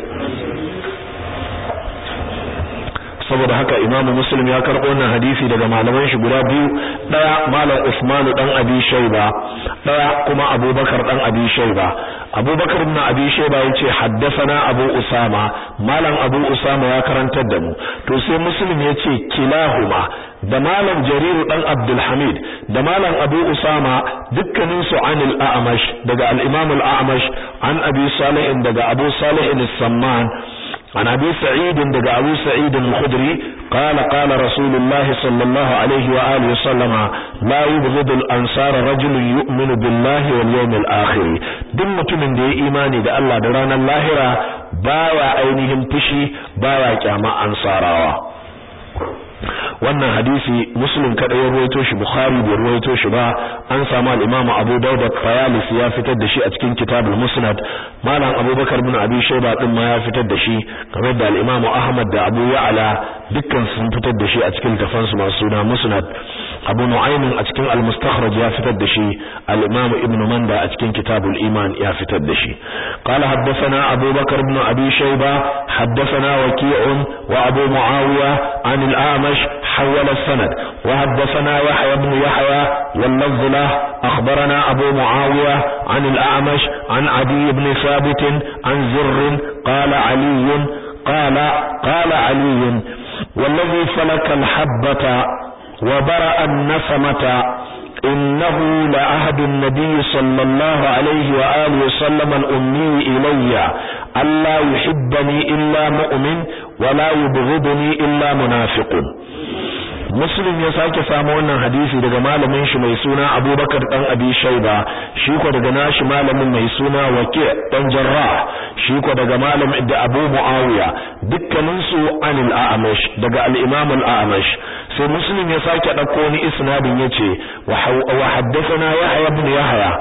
saboda haka Imam Muslim ya karbo wannan hadisi daga malaman shi guda biyu daya malam Usman dan Abi Shayba daya kuma Abubakar dan Abi Shayba Abubakar ibn Abi Shayba yace haddathana Abu Usama malam Abu Usama ya karantar da mu to sai Muslim yace kilahuma da malam Jarir dan Abdul Hamid da malam Abu Usama dukkanin su anil A'mash daga al-Imam al-A'mash an Abi Salih daga Abu Salih as-Samman عن أبي سعيد دقى أبو سعيد الخدري قال قال رسول الله صلى الله عليه وآله وسلم لا يبغض الأنصار رجل يؤمن بالله واليوم الآخر دمة من دي إيماني دا الله دران اللاهرة باوى أينهم فشي باوى كاما أنصارا wannan hadisi muslim kada ya ruwaito shi bukhari bai ruwaito shi ba an samu al-imam abu dawud at-tayalis ya fitar da shi a cikin kitabul musnad malam abubakar bin abi shayba din ma ya fitar da shi kamar da al-imam ahmad da abu ya'la dukkan sun fitar da shi a cikin tafan su masu suna musnad abu nu'aym a cikin al-mustakhraj ya fitar da shi al-imam ibn manda a cikin kitabul iman ya fitar da shi qala haddathana abubakar bin abi shayba haddathana waqi'un wa abu muawiya an al-amash حول السند وحدثنا يحيى بن يحيى واللفظ له أخبرنا أبو معاوية عن الأعمش عن عدي بن ثابت عن زر قال علي قال قال علي والذي فلك الحبة وبرأ النسمة إنه لعهد النبي صلى الله عليه وآله وسلم الأمي إلي ألا يحبني إلا مؤمن wala yubghiduni illa munafiqun Muslim ya sake samu wannan hadisi daga malamin shi mai suna Abubakar dan Abi Shayba shi ko daga nashi malamin mai suna Waqi dan Jarrah shi ko daga malamin da Abu Muawiya dukkanin su anil A'mash daga al-Imam al-A'mash sai Muslim ya sake dauko ni isnadin yace wa haddathana Yahya ibn Yahya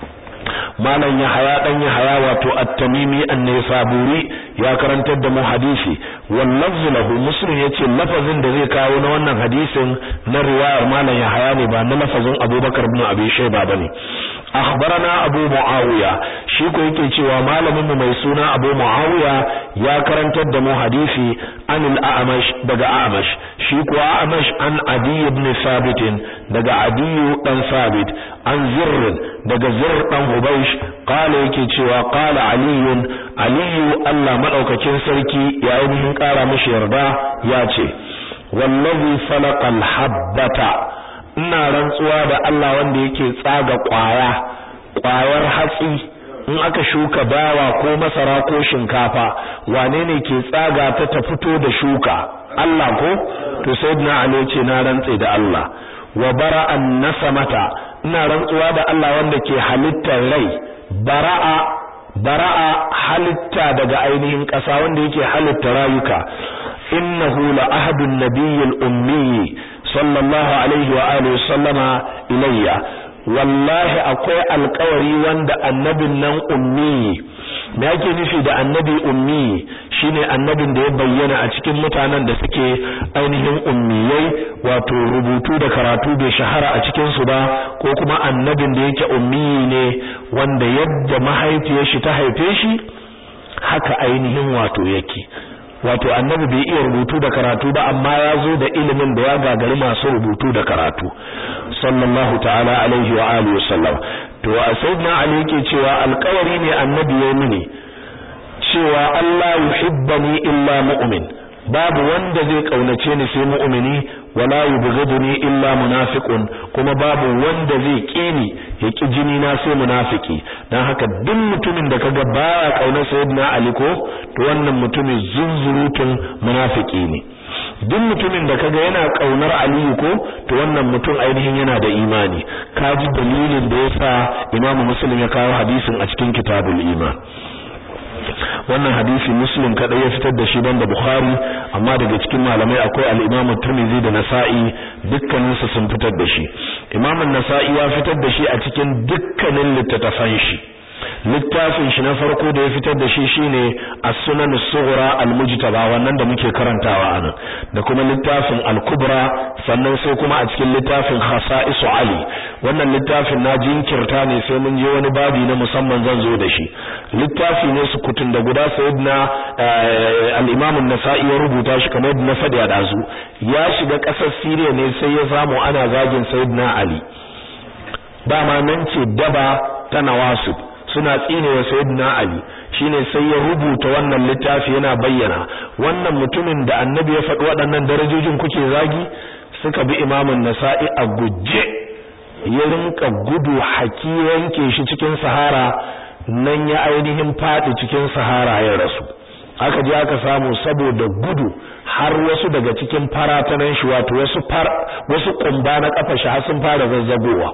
malam Yahaya dan Yahaya wato At-Tamimi An-Naisaburi ya karantar da mu hadisi wal lafzu lahu Muslim yace lafazin da zai kawo na wannan hadisin na riwayar malam Yahaya ne ba na lafazin Abubakar ibn Abi Shayba bane akhbarana Abu Muawiya shi ko yake cewa malamin mu mai suna Abu Muawiya ya karantar da mu hadisi anil A'mash daga A'mash shi ko A'mash an Adi ibn Sabit daga Adi dan Sabit an Zirr daga Zirr dan Hubaysh qala yake cewa qala Ali Ali Allah madaukakin sarki ya ainihin kara mishi yarda ya ce wallazi falaqal habbata ina rantsuwa da Allah wanda yake tsaga kwaya kwayar hatsi in aka shuka dawa ko masara ko shinkafa wane ne ke tsaga ta ta fito da shuka Allah ko to sayyidina Ali ce na rantse da Allah wa bara'an nasamata ina rantsuwa da Allah wanda ke halittar rai bara'a bara'a halitta daga ainihin ƙasa wanda yake halitta rayuka innahu la ahadun nabiyyil ummi sallallahu alaihi wa alihi sallama ilayya wallahi akwai alƙawari wanda annabin nan ummi me yake nufi da annabi ummi shine annabin da ya bayyana a cikin mutanen da suke ainihin ummiyai wato rubutu da karatu bai shahara a cikin su ba ko kuma annabin da yake ummi ne wanda yadda mahaifiyar shi ta haife shi haka ainihin wato yake wato annabi bai iya rubutu da karatu ba amma ya zo da ilimin da ya gagari masu rubutu da karatu sallallahu ta'ala alaihi wa alihi wasallam to a sayyidina ali yake cewa alƙawari ne annabi ya mini cewa Allah yuhibbani illa mu'min babu wanda zai kaunace ni sai mu'mini wala yubghiduni illa munafiqun kuma babu wanda zai kini ya ki jini na sai munafiki dan haka duk mutumin da kaga baya kaunar sayyidina ali ko to wannan mutumin zunzurutun munafiki ne duk mutumin da kaga yana kaunar aliyu ko to wannan mutum ainihin yana da imani kaji dalilin da yasa imamu muslim ya kawo hadisin a cikin kitabul iman wannan hadisi muslim kadai ya fitar da shi banda bukhari amma daga cikin malamai akwai al-imamu tirmidhi da nasa'i dukkanin su sun fitar da shi imamu nasa'i ya fitar da shi a cikin dukkanin littattafan shi littafin shi na farko da ya fitar da shi shine as-sunan as-sughra al-mujtaba wannan da muke karantawa anan da kuma littafin al-kubra sannan sai kuma a cikin littafin khasa'is ali wannan littafin na jinkirta ne sai mun je wani babi na musamman zan zo da shi littafi ne su kutun da guda sayyidina al-imam an-nasa'i ya rubuta shi kamar yadda na faɗi a dazu ya shiga ƙasar Syria ne sai ya samu ana zagin sayyidina ali dama nan ce daba ta nawasib suna tsine wa sayyidina ali shine sai ya rubuta wannan littafi yana bayyana wannan mutumin da annabi ya faɗi waɗannan darajojin kuke zagi suka bi imamun nasa'i a guje ya rinka gudu haki yanke shi cikin sahara nan ya ainihin faɗi cikin sahara ya rasu aka je aka samu saboda gudu har wasu daga cikin faratanan shi wato wasu far wasu kumba na kafa shi har sun fara zazzagowa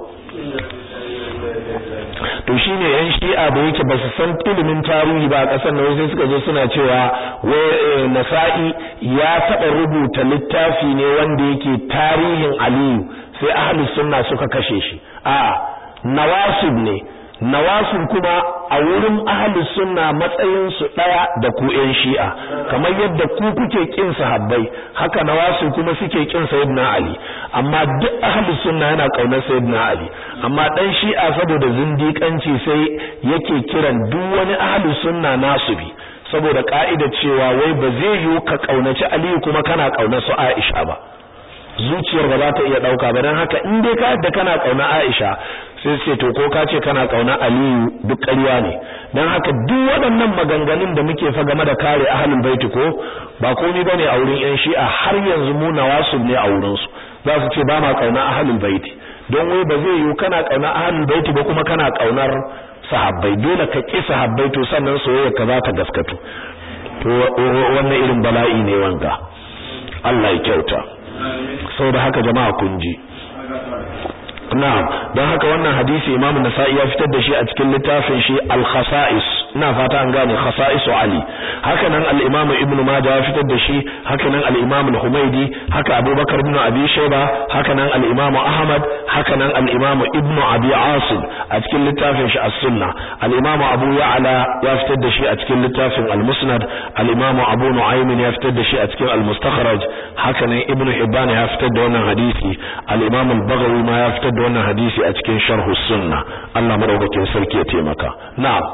to shine yan shi'a da yake ba su san ilimin tarihi ba a kasar nan sai suka zo suna cewa wai nasa'i ya taɓa rubuta littafi ne wanda yake tarihin aliyu sai ahlus sunna suka kashe shi a nawasib ne nawasib kuma a wurin ahlus sunna matsayin su daya da ku yan shi'a kamar yadda ku kuke kin sahabbai haka nawasib kuma suke kin sayyidina ali amma duk ahlus sunna yana kaunar sayyidina ali amma dan shi'a saboda zindiƙanci sai yake kiran duk wani ahlus sunna nasubi saboda ka'ida cewa wai ba zai yiwu ka kaunaci ali kuma kana kaunar su aisha ba zuciyar ba za ta iya dauka ba dan haka in dai ka yadda kana kauna Aisha sai sai to ko ka ce kana kauna Aliyu duk ƙarya ne dan haka duk waɗannan maganganun da muke fa game da kare ahlul baiti ko ba komai bane a wurin yan Shi'a har yanzu mu nawasib ne a wurin su za su ce ba ma kauna ahlul baiti don wai ba zai yiwu kana kauna ahlul baiti ba kuma kana kaunar sahabbai dole ka ki sahabbai to sannan soyayya ka za ta gaskatu to wannan irin bala'i ne wanga Allah ya kyauta saboda haka jama'a kun ji na'am don haka wannan hadisi Imam Nasa'i ya fitar da shi a cikin littafin shi Al-Khasa'is ina fata an gane Khasa'is Ali haka nan al-Imam Ibn Majah ya fitar da shi haka nan al-Imam Al-Humaydi haka Abu Bakar ibn Abi Shayba haka nan al-Imam Ahmad haka nan al-Imam Ibn Abi Asim a cikin littafin shi As-Sunnah al-Imam Abu Ya'la ya fitar da shi a cikin littafin Al-Musnad al-Imam Abu Nu'aym ya fitar da shi a cikin Al-Mustakhraj haka nan Ibn Hibban ya fitar da wannan hadisi al-Imam Al-Baghawi ma ya fitar da wannan hadisi a cikin Sharh Sunnah Allah madaukakin sarki ya taimaka na'am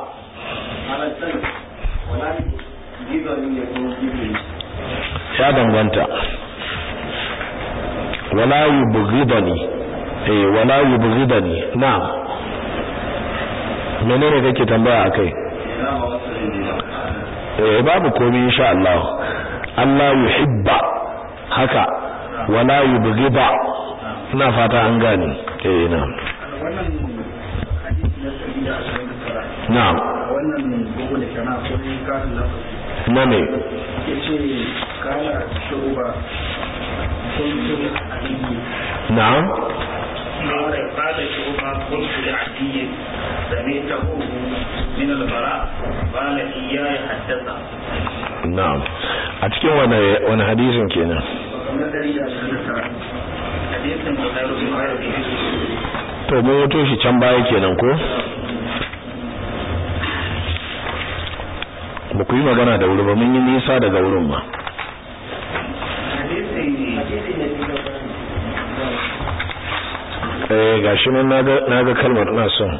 ya danganta wala yubghidani eh wala yubghidani na'am menene kake tambaya akai eh babu komai insha Allah Allah yuhibba haka wala yubghida ina fata an gane eh na'am na'am wannan bugu da kana ko ne karin lafazi na ne yace kala shuba kuntu aliyi na'am قال قال شعبة قلت لعدي سمعته من البراء قال إياي حدثه na'am a cikin wani wani hadisin kenan وكما دليل أشهر حديث بخير بخير to mun wato shi can baya kenan ko ba ku yi magana da wuri ba mun yi nisa daga wurin ba eh gashi nan naga naga kalmar ina son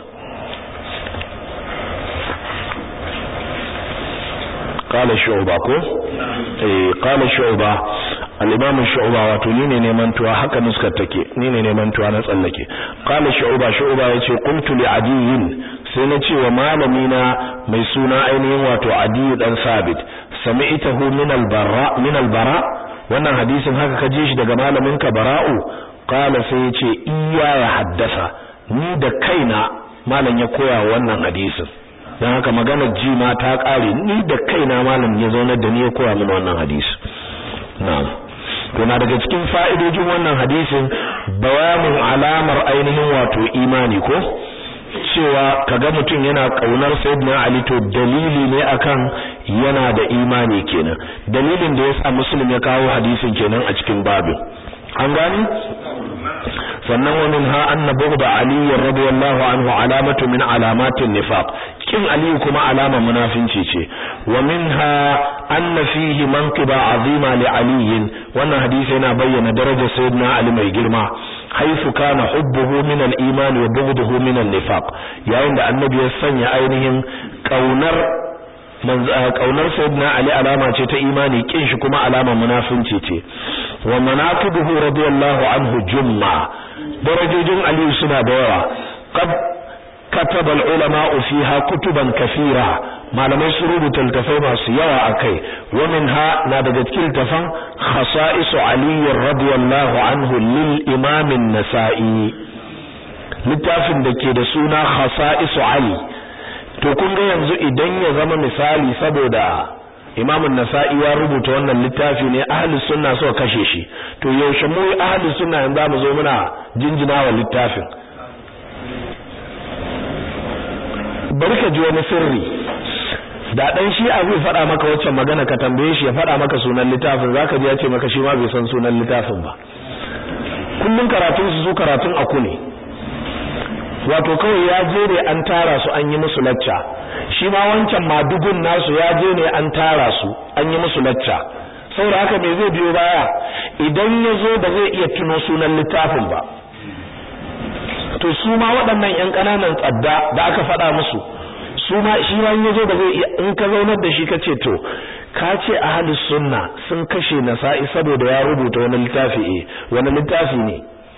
qala shu'ba ko eh qala shu'ba al-imam shu'ba wato ni ne neman tuwa haka nuskar take ni ne neman tuwa na tsallake qala shu'ba shu'ba yace qultu li adiyin sai na ce wa malami na mai suna ainihin wato adiyu dan sabit sami'tahu min al-bara min al-bara wannan hadisin haka ka ji shi daga malamin ka bara'u qala sai yace iya ya haddasa ni da kaina malam ya koya wannan hadisin dan haka magana ji ma ta kare ni da kaina malam ya zauna da ni ya koya min wannan hadisi na'am to na daga cikin fa'idojin wannan hadisin bayanin alamar ainihin wato imani ko cewa kaga mutum yana kaunar sayyidina ali to dalili ne akan yana da imani kenan dalilin da yasa muslim ya kawo hadisin kenan a cikin babin an gani sannan wa minha anna bughda ali radiyallahu anhu alamatu min alamatin nifaq kin ali kuma alama munafinci ce wa minha anna fihi manqiba azima li ali wannan hadisi yana bayyana darajar sayyidina ali mai girma haifu kana hubbuhu min al-iman wa bughduhu min an-nifaq yayin da annabi ya sanya ainihin kaunar kaunar sayyidina ali alama ce ta imani kin shi kuma alama munafinci ce wa manaqibuhu radiyallahu anhu jumma darajojin ali suna da yawa qad kataba al-ulama fiha kutuban kathira malamai su rubuta littafai masu yawa akai wa minha na daga cikin littafan khasa'is ali radiyallahu anhu lil imam an-nasa'i littafin da ke da suna khasa'is ali to kun ga yanzu idan ya zama misali saboda Imam nasai ya rubuta wannan littafi ne ahli sunna suka kashe shi to yaushe mu ahli sunna yanzu mu zo muna jinjina wa littafin bari ka ji wani sirri da dan shi a zai faɗa maka waccan magana ka tambaye shi ya faɗa maka sunan littafin zaka ji ya ce maka shi ma bai san sunan littafin ba kullun karatun su su karatun aku ne wato kawai ya je ne an tara su an yi musu lacca shi ma wancan madugun nasu ya je ne an tara su an yi musu lacca saboda haka me zai biyo baya idan ya zo ba zai iya tuno sunan littafin ba to su ma waɗannan ƴan ƙananan tsadda da aka faɗa musu su ma shi ma ya zo ba zai iya in ka zaunar da shi ka ce to ka ce ahlus sunna sun kashe nasa'i saboda ya rubuta wani littafi eh wani littafi ne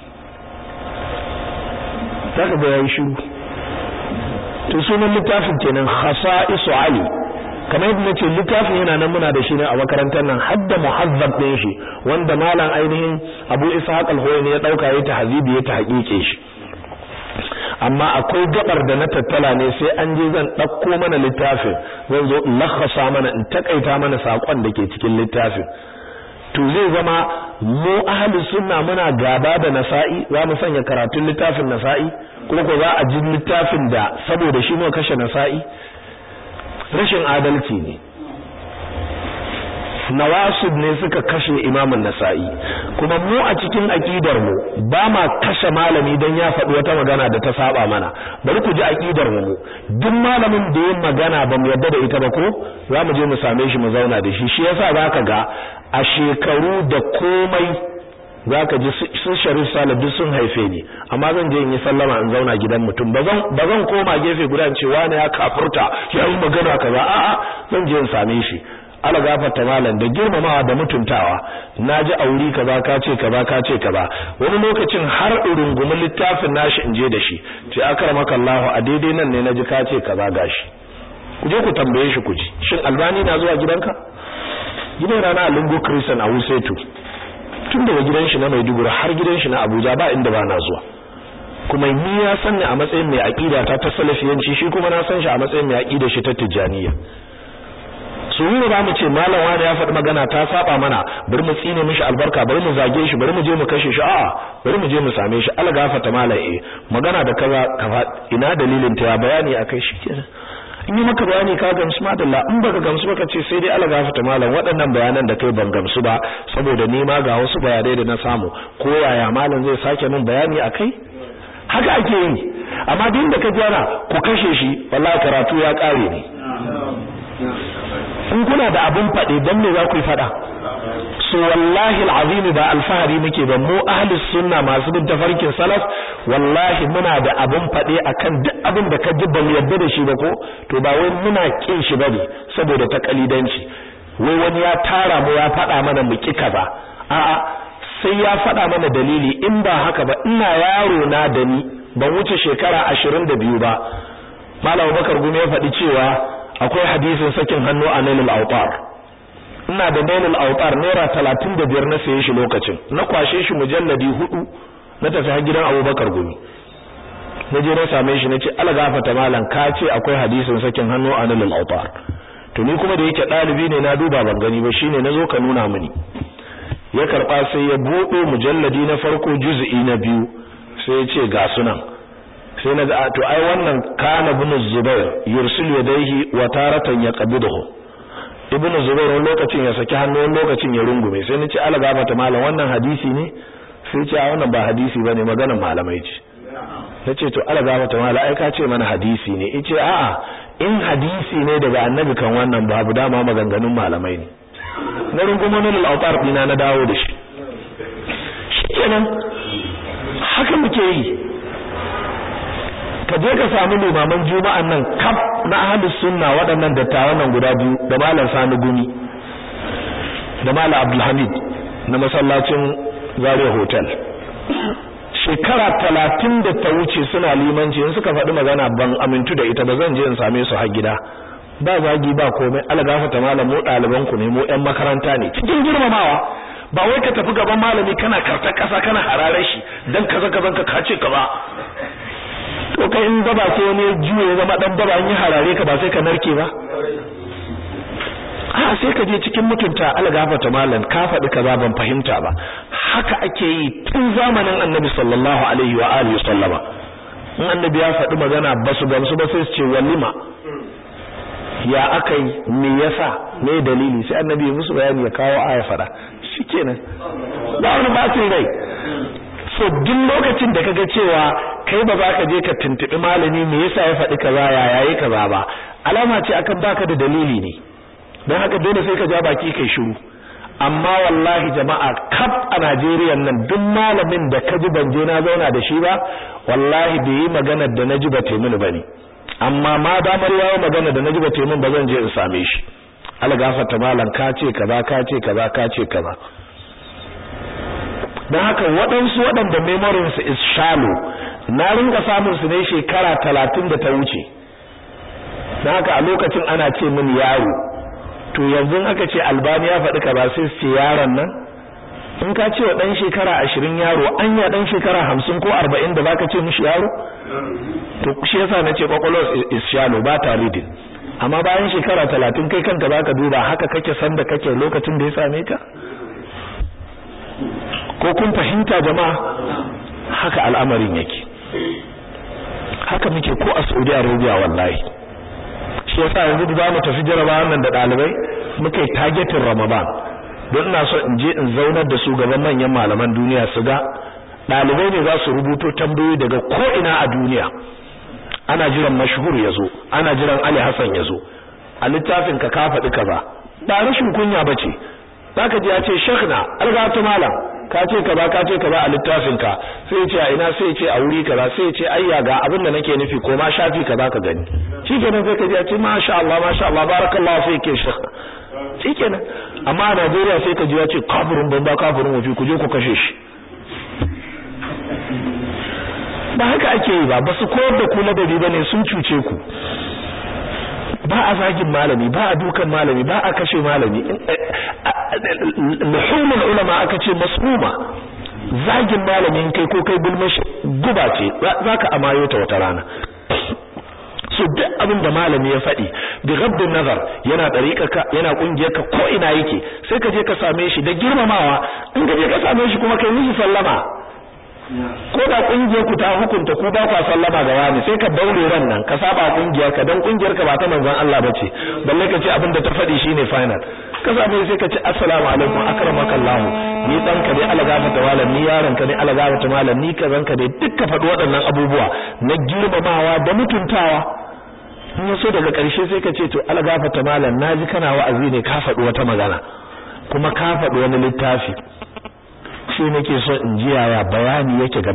zaka ga yayi shiru to sunan littafin kenan khasa'isu ali kamar yadda nace littafin yana nan muna da shi ne a makarantar nan hadda muhazzab din shi wanda malam ainihin Abu Ishaq al-Huwaini ya dauka ya tahzibi ya tahqiqe shi amma akwai gabar da na tattala ne sai an je zan ɗauko mana littafin zan zo in lakhasa mana in takaita mana sakon da ke cikin littafin to zai zama mu ahli sunna muna gaba da nasa'i za mu sanya karatun littafin nasa'i kuma ko za a ji littafin da saboda shi mu kashe nasa'i rashin adalci ne nawasib ne suka kashe imamun nasa'i kuma mu a cikin aqidar mu ba ma kashe malami dan ya faɗi wata magana da ta saba mana bari ku ji aqidar mu duk malamin da yin magana ba mu yadda da ita ba ko za mu je mu same shi mu zauna da shi shi yasa zaka ga a shekaru da komai zaka ji sun sharif salih duk sun haife ni amma zan je in yi sallama in zauna gidan mutum ba zan koma gefe guda in ce wani ya kafurta ya yi magana kaza a'a zan je in same shi ala gafarta malam da girmamawa da mutuntawa naji auri kaza ka ce kaza ka ce kaza wani lokacin har urungumin littafin nashi in je da shi ce akramaka Allah a daidai nan ne naji ka ce kaza gashi ku je ku tambaye shi ku ji shin albani na zuwa gidanka gidan rana lungu christian a Wusetu tun daga gidan shi na Maiduguri har gidan shi na Abuja ba inda ba na zuwa kuma ni ya san ni a matsayin mai aqida ta ta salafiyanci shi kuma na san shi a matsayin mai aqida shi ta tijaniya su yi ba mu ce malam wani ya faɗi magana ta saba mana bari mu tsine mishi albarka bari mu zage shi bari mu je mu kashe shi a'a bari mu je mu same shi Allah gafarta malam eh magana da kaza kafa ina dalilin ta ya bayani akai shi kenan in yi maka bayani ka gamsu madalla in baka gamsu baka ce sai dai Allah gafarta malam waɗannan bayanan da kai ban gamsu ba saboda ni ma ga wasu bayanai da na samu ko yaya malam zai sake min bayani akai haka ake yi amma duk da ka jana ku kashe shi wallahi karatu ya kare ne in kuna da abun faɗe dan me za ku yi faɗa so wallahi alazim ba alfahari muke ba mu ahli sunna masu bin tafarkin salaf wallahi muna da abun faɗe akan duk abin da ka ji ban yadda da shi ba ko to ba wai muna kin shi bane saboda ta kalidanci wai wani ya tara mu ya faɗa mana mu ki kaza a'a sai ya faɗa mana dalili in ba haka ba ina yaro na da ni ban wuce shekara 22 ba malam Bakar Gumi ya faɗi cewa akwai hadisin sakin hannu a nailul autar ina da nailul autar naira talatin da biyar na saye shi lokacin na kwashe shi mujalladi hudu na tafi har gidan abubakar gumi na je na same shi na ce ala gafata malam ka ce akwai hadisin sakin hannu a nailul autar to ni kuma da yake ɗalibi ne na duba ban gani ba shine na zo ka nuna mini ya karɓa sai ya buɗe mujalladi na farko juz'i na biyu sai ya ce ga sunan sai na ga to ai wannan kana ibn zubair yursil yadayhi wa taratan yaqbiduhu ibn zubair wani lokacin ya saki hannu wani lokacin ya rungume sai nace ala gafata malam wannan hadisi ne sai ce a wannan ba hadisi bane maganar malamai ce nace to ala gafata malam ai ka ce mana hadisi ne yace a'a in hadisi ne daga annabi kan wannan babu dama maganganun malamai ne na rungume ne al-awtar dina na dawo da shi shikenan haka muke yi ka je ka samu limaman juma'an nan kaf na ahlus sunna waɗannan dattawan nan guda biyu da malam Sani Gumi da malam Abdulhamid na masallacin Zaria Hotel shekara talatin da ta wuce suna limanci in suka faɗi magana ban amintu da ita ba zan je in same su har gida ba zagi ba komai algafata malam mu ɗaliban ku ne mu ƴan makaranta ne cikin girmamawa ba wai ka tafi gaban malami kana karta ƙasa kana hararar shi dan kaza kazan ka kace ka ba to kai in daba sai wani juye ya zama dan daba in yi harare ka ba sai ka narke ba a sai ka je cikin mutunta algafata malam ka faɗi kaza ban fahimta ba haka ake yi tun zamanin annabi sallallahu alaihi wa alihi sallama in annabi ya faɗi magana ba su gamsu ba sai su ce walima ya aka yi me yasa me dalili sai annabi ya musu bayani ya kawo aya faɗa shikenan ba wani bacin rai so duk lokacin da kaga cewa kai ba za ka je ka tuntubi malami me yasa ya faɗi kaza ya yayi kaza ba alama ce akan baka da dalili ne don haka dole sai ka ja baki kai shiru amma wallahi jama'a kaf a Najeriya nan duk malamin da kaji ban je na zauna da shi ba wallahi bai yi magana da naji ba te mini bane amma ma damar yawo magana da naji ba te min ba zan je in same shi algafarta malam ka ce kaza ka ce kaza ka ce kaza don haka waɗansu waɗanda memorinsu is shallow na rinka samun su ne shekara talatin da ta wuce don haka a lokacin ana ce min yaro to yanzu aka ce albani ya faɗi kaza sai su ce yaron nan in ka ce wa dan shekara 20 yaro anya dan shekara 50 ko 40 da baka ce mishi yaro to shi yasa nace kwakwalwar is shallow ba ta reading amma bayan shekara 30 kai kanka baka duba haka kake san da kake lokacin da ya same ka ko kun fahimta jama'a haka al'amarin yake haka muke ko a Saudi Arabia wallahi shi yasa yanzu da zamu tafi jarabawan nan da dalibai muke targetin Ramadan don ina so in je in zaunar da su gaban manyan malaman duniya su ga dalibai ne za su rubuto tambayoyi daga ko ina a duniya ana jiran mashhur yazo ana jiran Ali Hassan yazo a littafin ka ka faɗi kaza ba rashin kunya bace zaka ji ya ce shekna algatu malam ka ce kaza ka ce kaza a littafin ka sai ya ce a ina sai ya ce a wuri kaza sai ya ce ayya ga abin da nake nufi ko ma shafi kaza ka gani shikenan sai ka ji ya ce masha Allah masha Allah barakallahu fi ke shekna shikenan amma a Najeriya sai ka ji ya ce kafirin bamba kafirin wafi ku je ku kashe shi ba haka ake yi ba ba su koyar da ku ladabi bane sun cuce ku ba a zagin malami ba a dukan malami ba a kashe malami luhumul ulama aka ce masmuma zagin malamin kai ko kai gulmashi guba ce zaka amayo ta wata rana so duk abin da malami ya faɗi bi ghaddin nazar yana ka yana kungiyar ka ko ina yake sai ka je ka same shi da girmamawa in ka je ka same shi kuma kai mishi sallama ko da kungiyar ku ta hukunta ku ba ku sallama ga wani sai ka daure ran nan ka saba kungiyar ka dan kungiyar ka ba ta manzon Allah bace balle ka ce abin da ta faɗi shine final ka same sai ka ce assalamu alaikum akramakallahu ni dan ka dai Allah gafarta malam ni yaron ka dai Allah gafarta malam ni kazan ka dai dukka faɗi waɗannan abubuwa na girmamawa da mutuntawa in yaso daga ƙarshe sai ka ce to Allah gafarta malam naji kana wa'azi ne ka faɗi wata magana kuma ka faɗi wani littafi shi nake so in ji yaya bayani yake